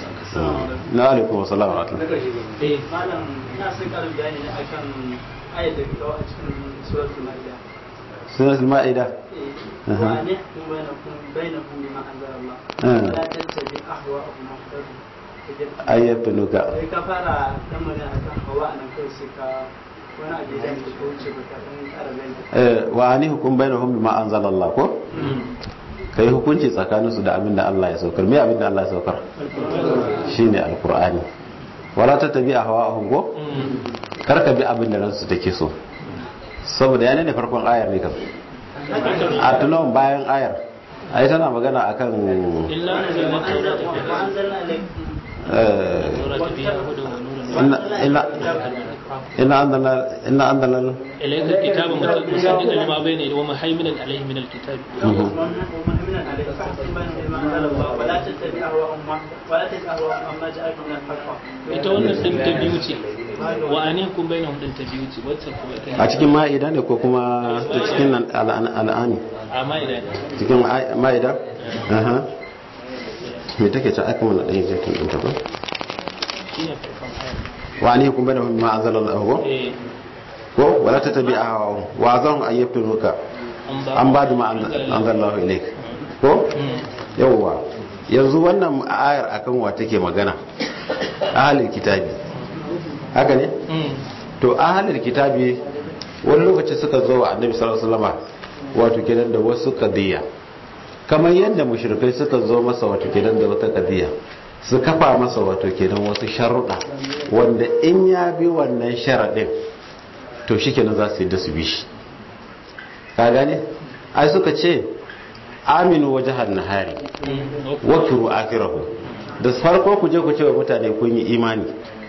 na alaikum wasalam wa eh malam ina son karin bayani ne akan ayat da kawo a cikin suratul maida sunan ma'ida eh wa ne kun bainakum bainakum bima anzala Allah la tattabi ahwa'ahum muhtadin ayyatunuka sai ka fara dan magana akan hawa nan kai sai ka wani abu da ya wuce ba ka dan kara bayani eh wa ani hukum bainahum bima anzala Allah ko kai hukunci tsakanin su da abin da Allah ya saukar me abin da Allah ya saukar shine alqur'ani wala tattabi ahwa'ahum ko karka bi abin da ransu take so saboda yana ne farkon ayar ne kam a tunan bayan ayar ai tana magana akan illa anzalna tawrata wa anzalna ilaykum fiha hudan wa nuran ina ina andana ina andana ilayka alkitaba musaddiqan lima bayna yadayhi wa muhaiminan alayhi min alkitabi ومهمنا عليك فاحكم بينهم بما انزل الله ولا تتبع اهواءهم ولا تتبع اهواءهم عما جاءك من الحق ita wannan din ta biyu ce wa anihkum bainahum din ta biyu ce wacce kuma ita a cikin ma'ida ne ko kuma ta cikin al'ani amma idan cikin ma'ida aha me take ta aka mana ɗaya zai ɗinta ba shine farkon ayar wa ne kuma da ma anzala Allah ko eh ko wala tatabi ahwa wa zan ayyatunuka an ba da ma anzala Allah ilaik ko yawwa yanzu wannan ayar akan wa take magana ahlul kitabi haka ne to ahlul kitabi wani lokaci suka zo wa annabi sallallahu alaihi wasallam wato kenan da wasu kadiya kamar yadda mushrikai suka zo masa wato kenan da wata kadiya su kafa masa wato kenan wasu sharuɗa wanda in ya bi wannan sharaɗin to shi kenan za su yi da su bi shi ka gane ai suka ce aminu waje nahari wakiru akirahu da farko ku je ku ce wa mutane kun yi imani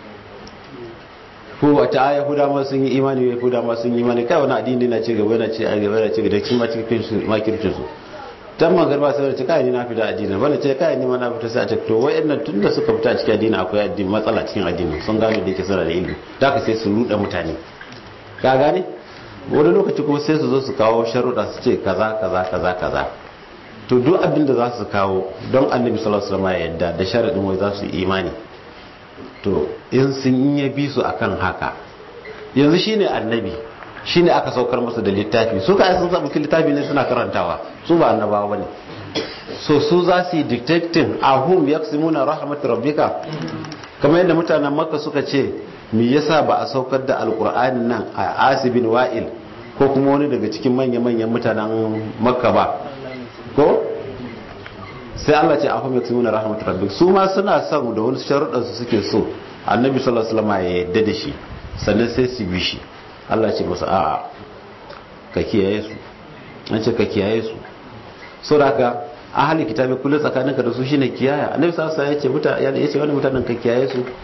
ko wata aya huda ma sun yi imani ya huda ma sun yi imani kai wani addini na ci gaba yana ci a gaba yana ci gaba da cikin cikin su makircin su dan magarba sai da ce kai ni na fita addini wanda ce kai ni ma na fita sai a ce to wayannan tunda suka fita cikin addini akwai addini matsala cikin addini sun gane da yake suna da ilimi da ka sai su ruda mutane ka gane wani lokaci kuma sai su zo su kawo sharuɗa su ce kaza kaza kaza kaza to duk abin da za su kawo don annabi sallallahu alaihi wasallam ya yadda da sharadin wai za su yi imani to in sun yi bi su akan haka yanzu shine annabi shine aka saukar musu da littafi su ka sun samu littafi ne suna karantawa su ba annabawa bane so su za su yi dictating ahum yaksimuna rahmat rabbika kamar yadda mutanen makka suka ce me yasa ba a saukar da alkur'ani nan a asibin wa'il ko kuma wani daga cikin manya-manyan mutanen makka ba ko sai Allah ce ahum yaksimuna rahmat rabbika su ma suna son da wani sharuɗan su suke so annabi sallallahu alaihi wasallam ya yadda da shi sannan sai su bi shi Allah ce musu a'a ka kiyaye su an ce ka kiyaye su so da haka ahli kitabi kullu tsakaninka da su shine kiyaya annabi sallallahu alaihi wasallam ya ce mutane ya ce wani mutanen ka kiyaye su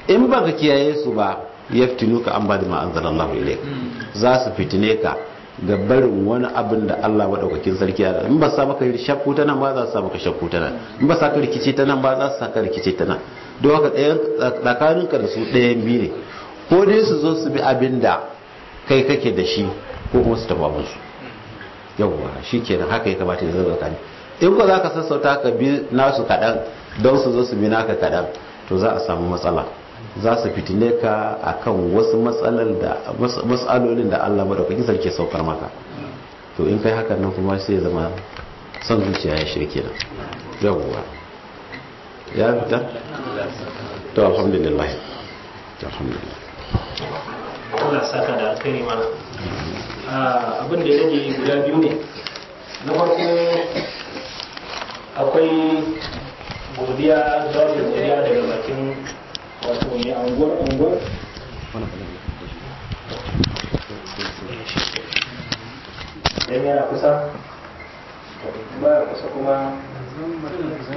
in ba ka kiyaye su ba yaftinuka an ba da ma anzalallahu ilayk za su fitine ka ga barin wani abin da Allah madaukakin sarki ya in ba sa maka shakku ta nan ba za su sa maka shakku ta nan in ba sa ka rikici ta nan ba za su sa ka rikici ta nan don haka ɗayan tsakaninka da su ɗayan biyu ne ko dai su zo su bi abin da kai kake da shi ko kuma su taɓa musu yawwa shi kenan haka ya kamata ya zama tsakani in ko za ka sassauta ka bi nasu kaɗan don su zo su bi naka kaɗan to za a samu matsala za su fitine ka akan wasu matsalolin da Allah madaukakin sarki saukar maka to in kai hakan nan kuma sai zama son zuciya ya shirke nan yawwa ya fita to alhamdulillah alhamdulillah Allah saka da alkhairi mana abin da ya rage guda biyu ne na farko akwai godiya jawabin godiya daga bakin wato mai anguwar anguwar yana kusa ba kusa kuma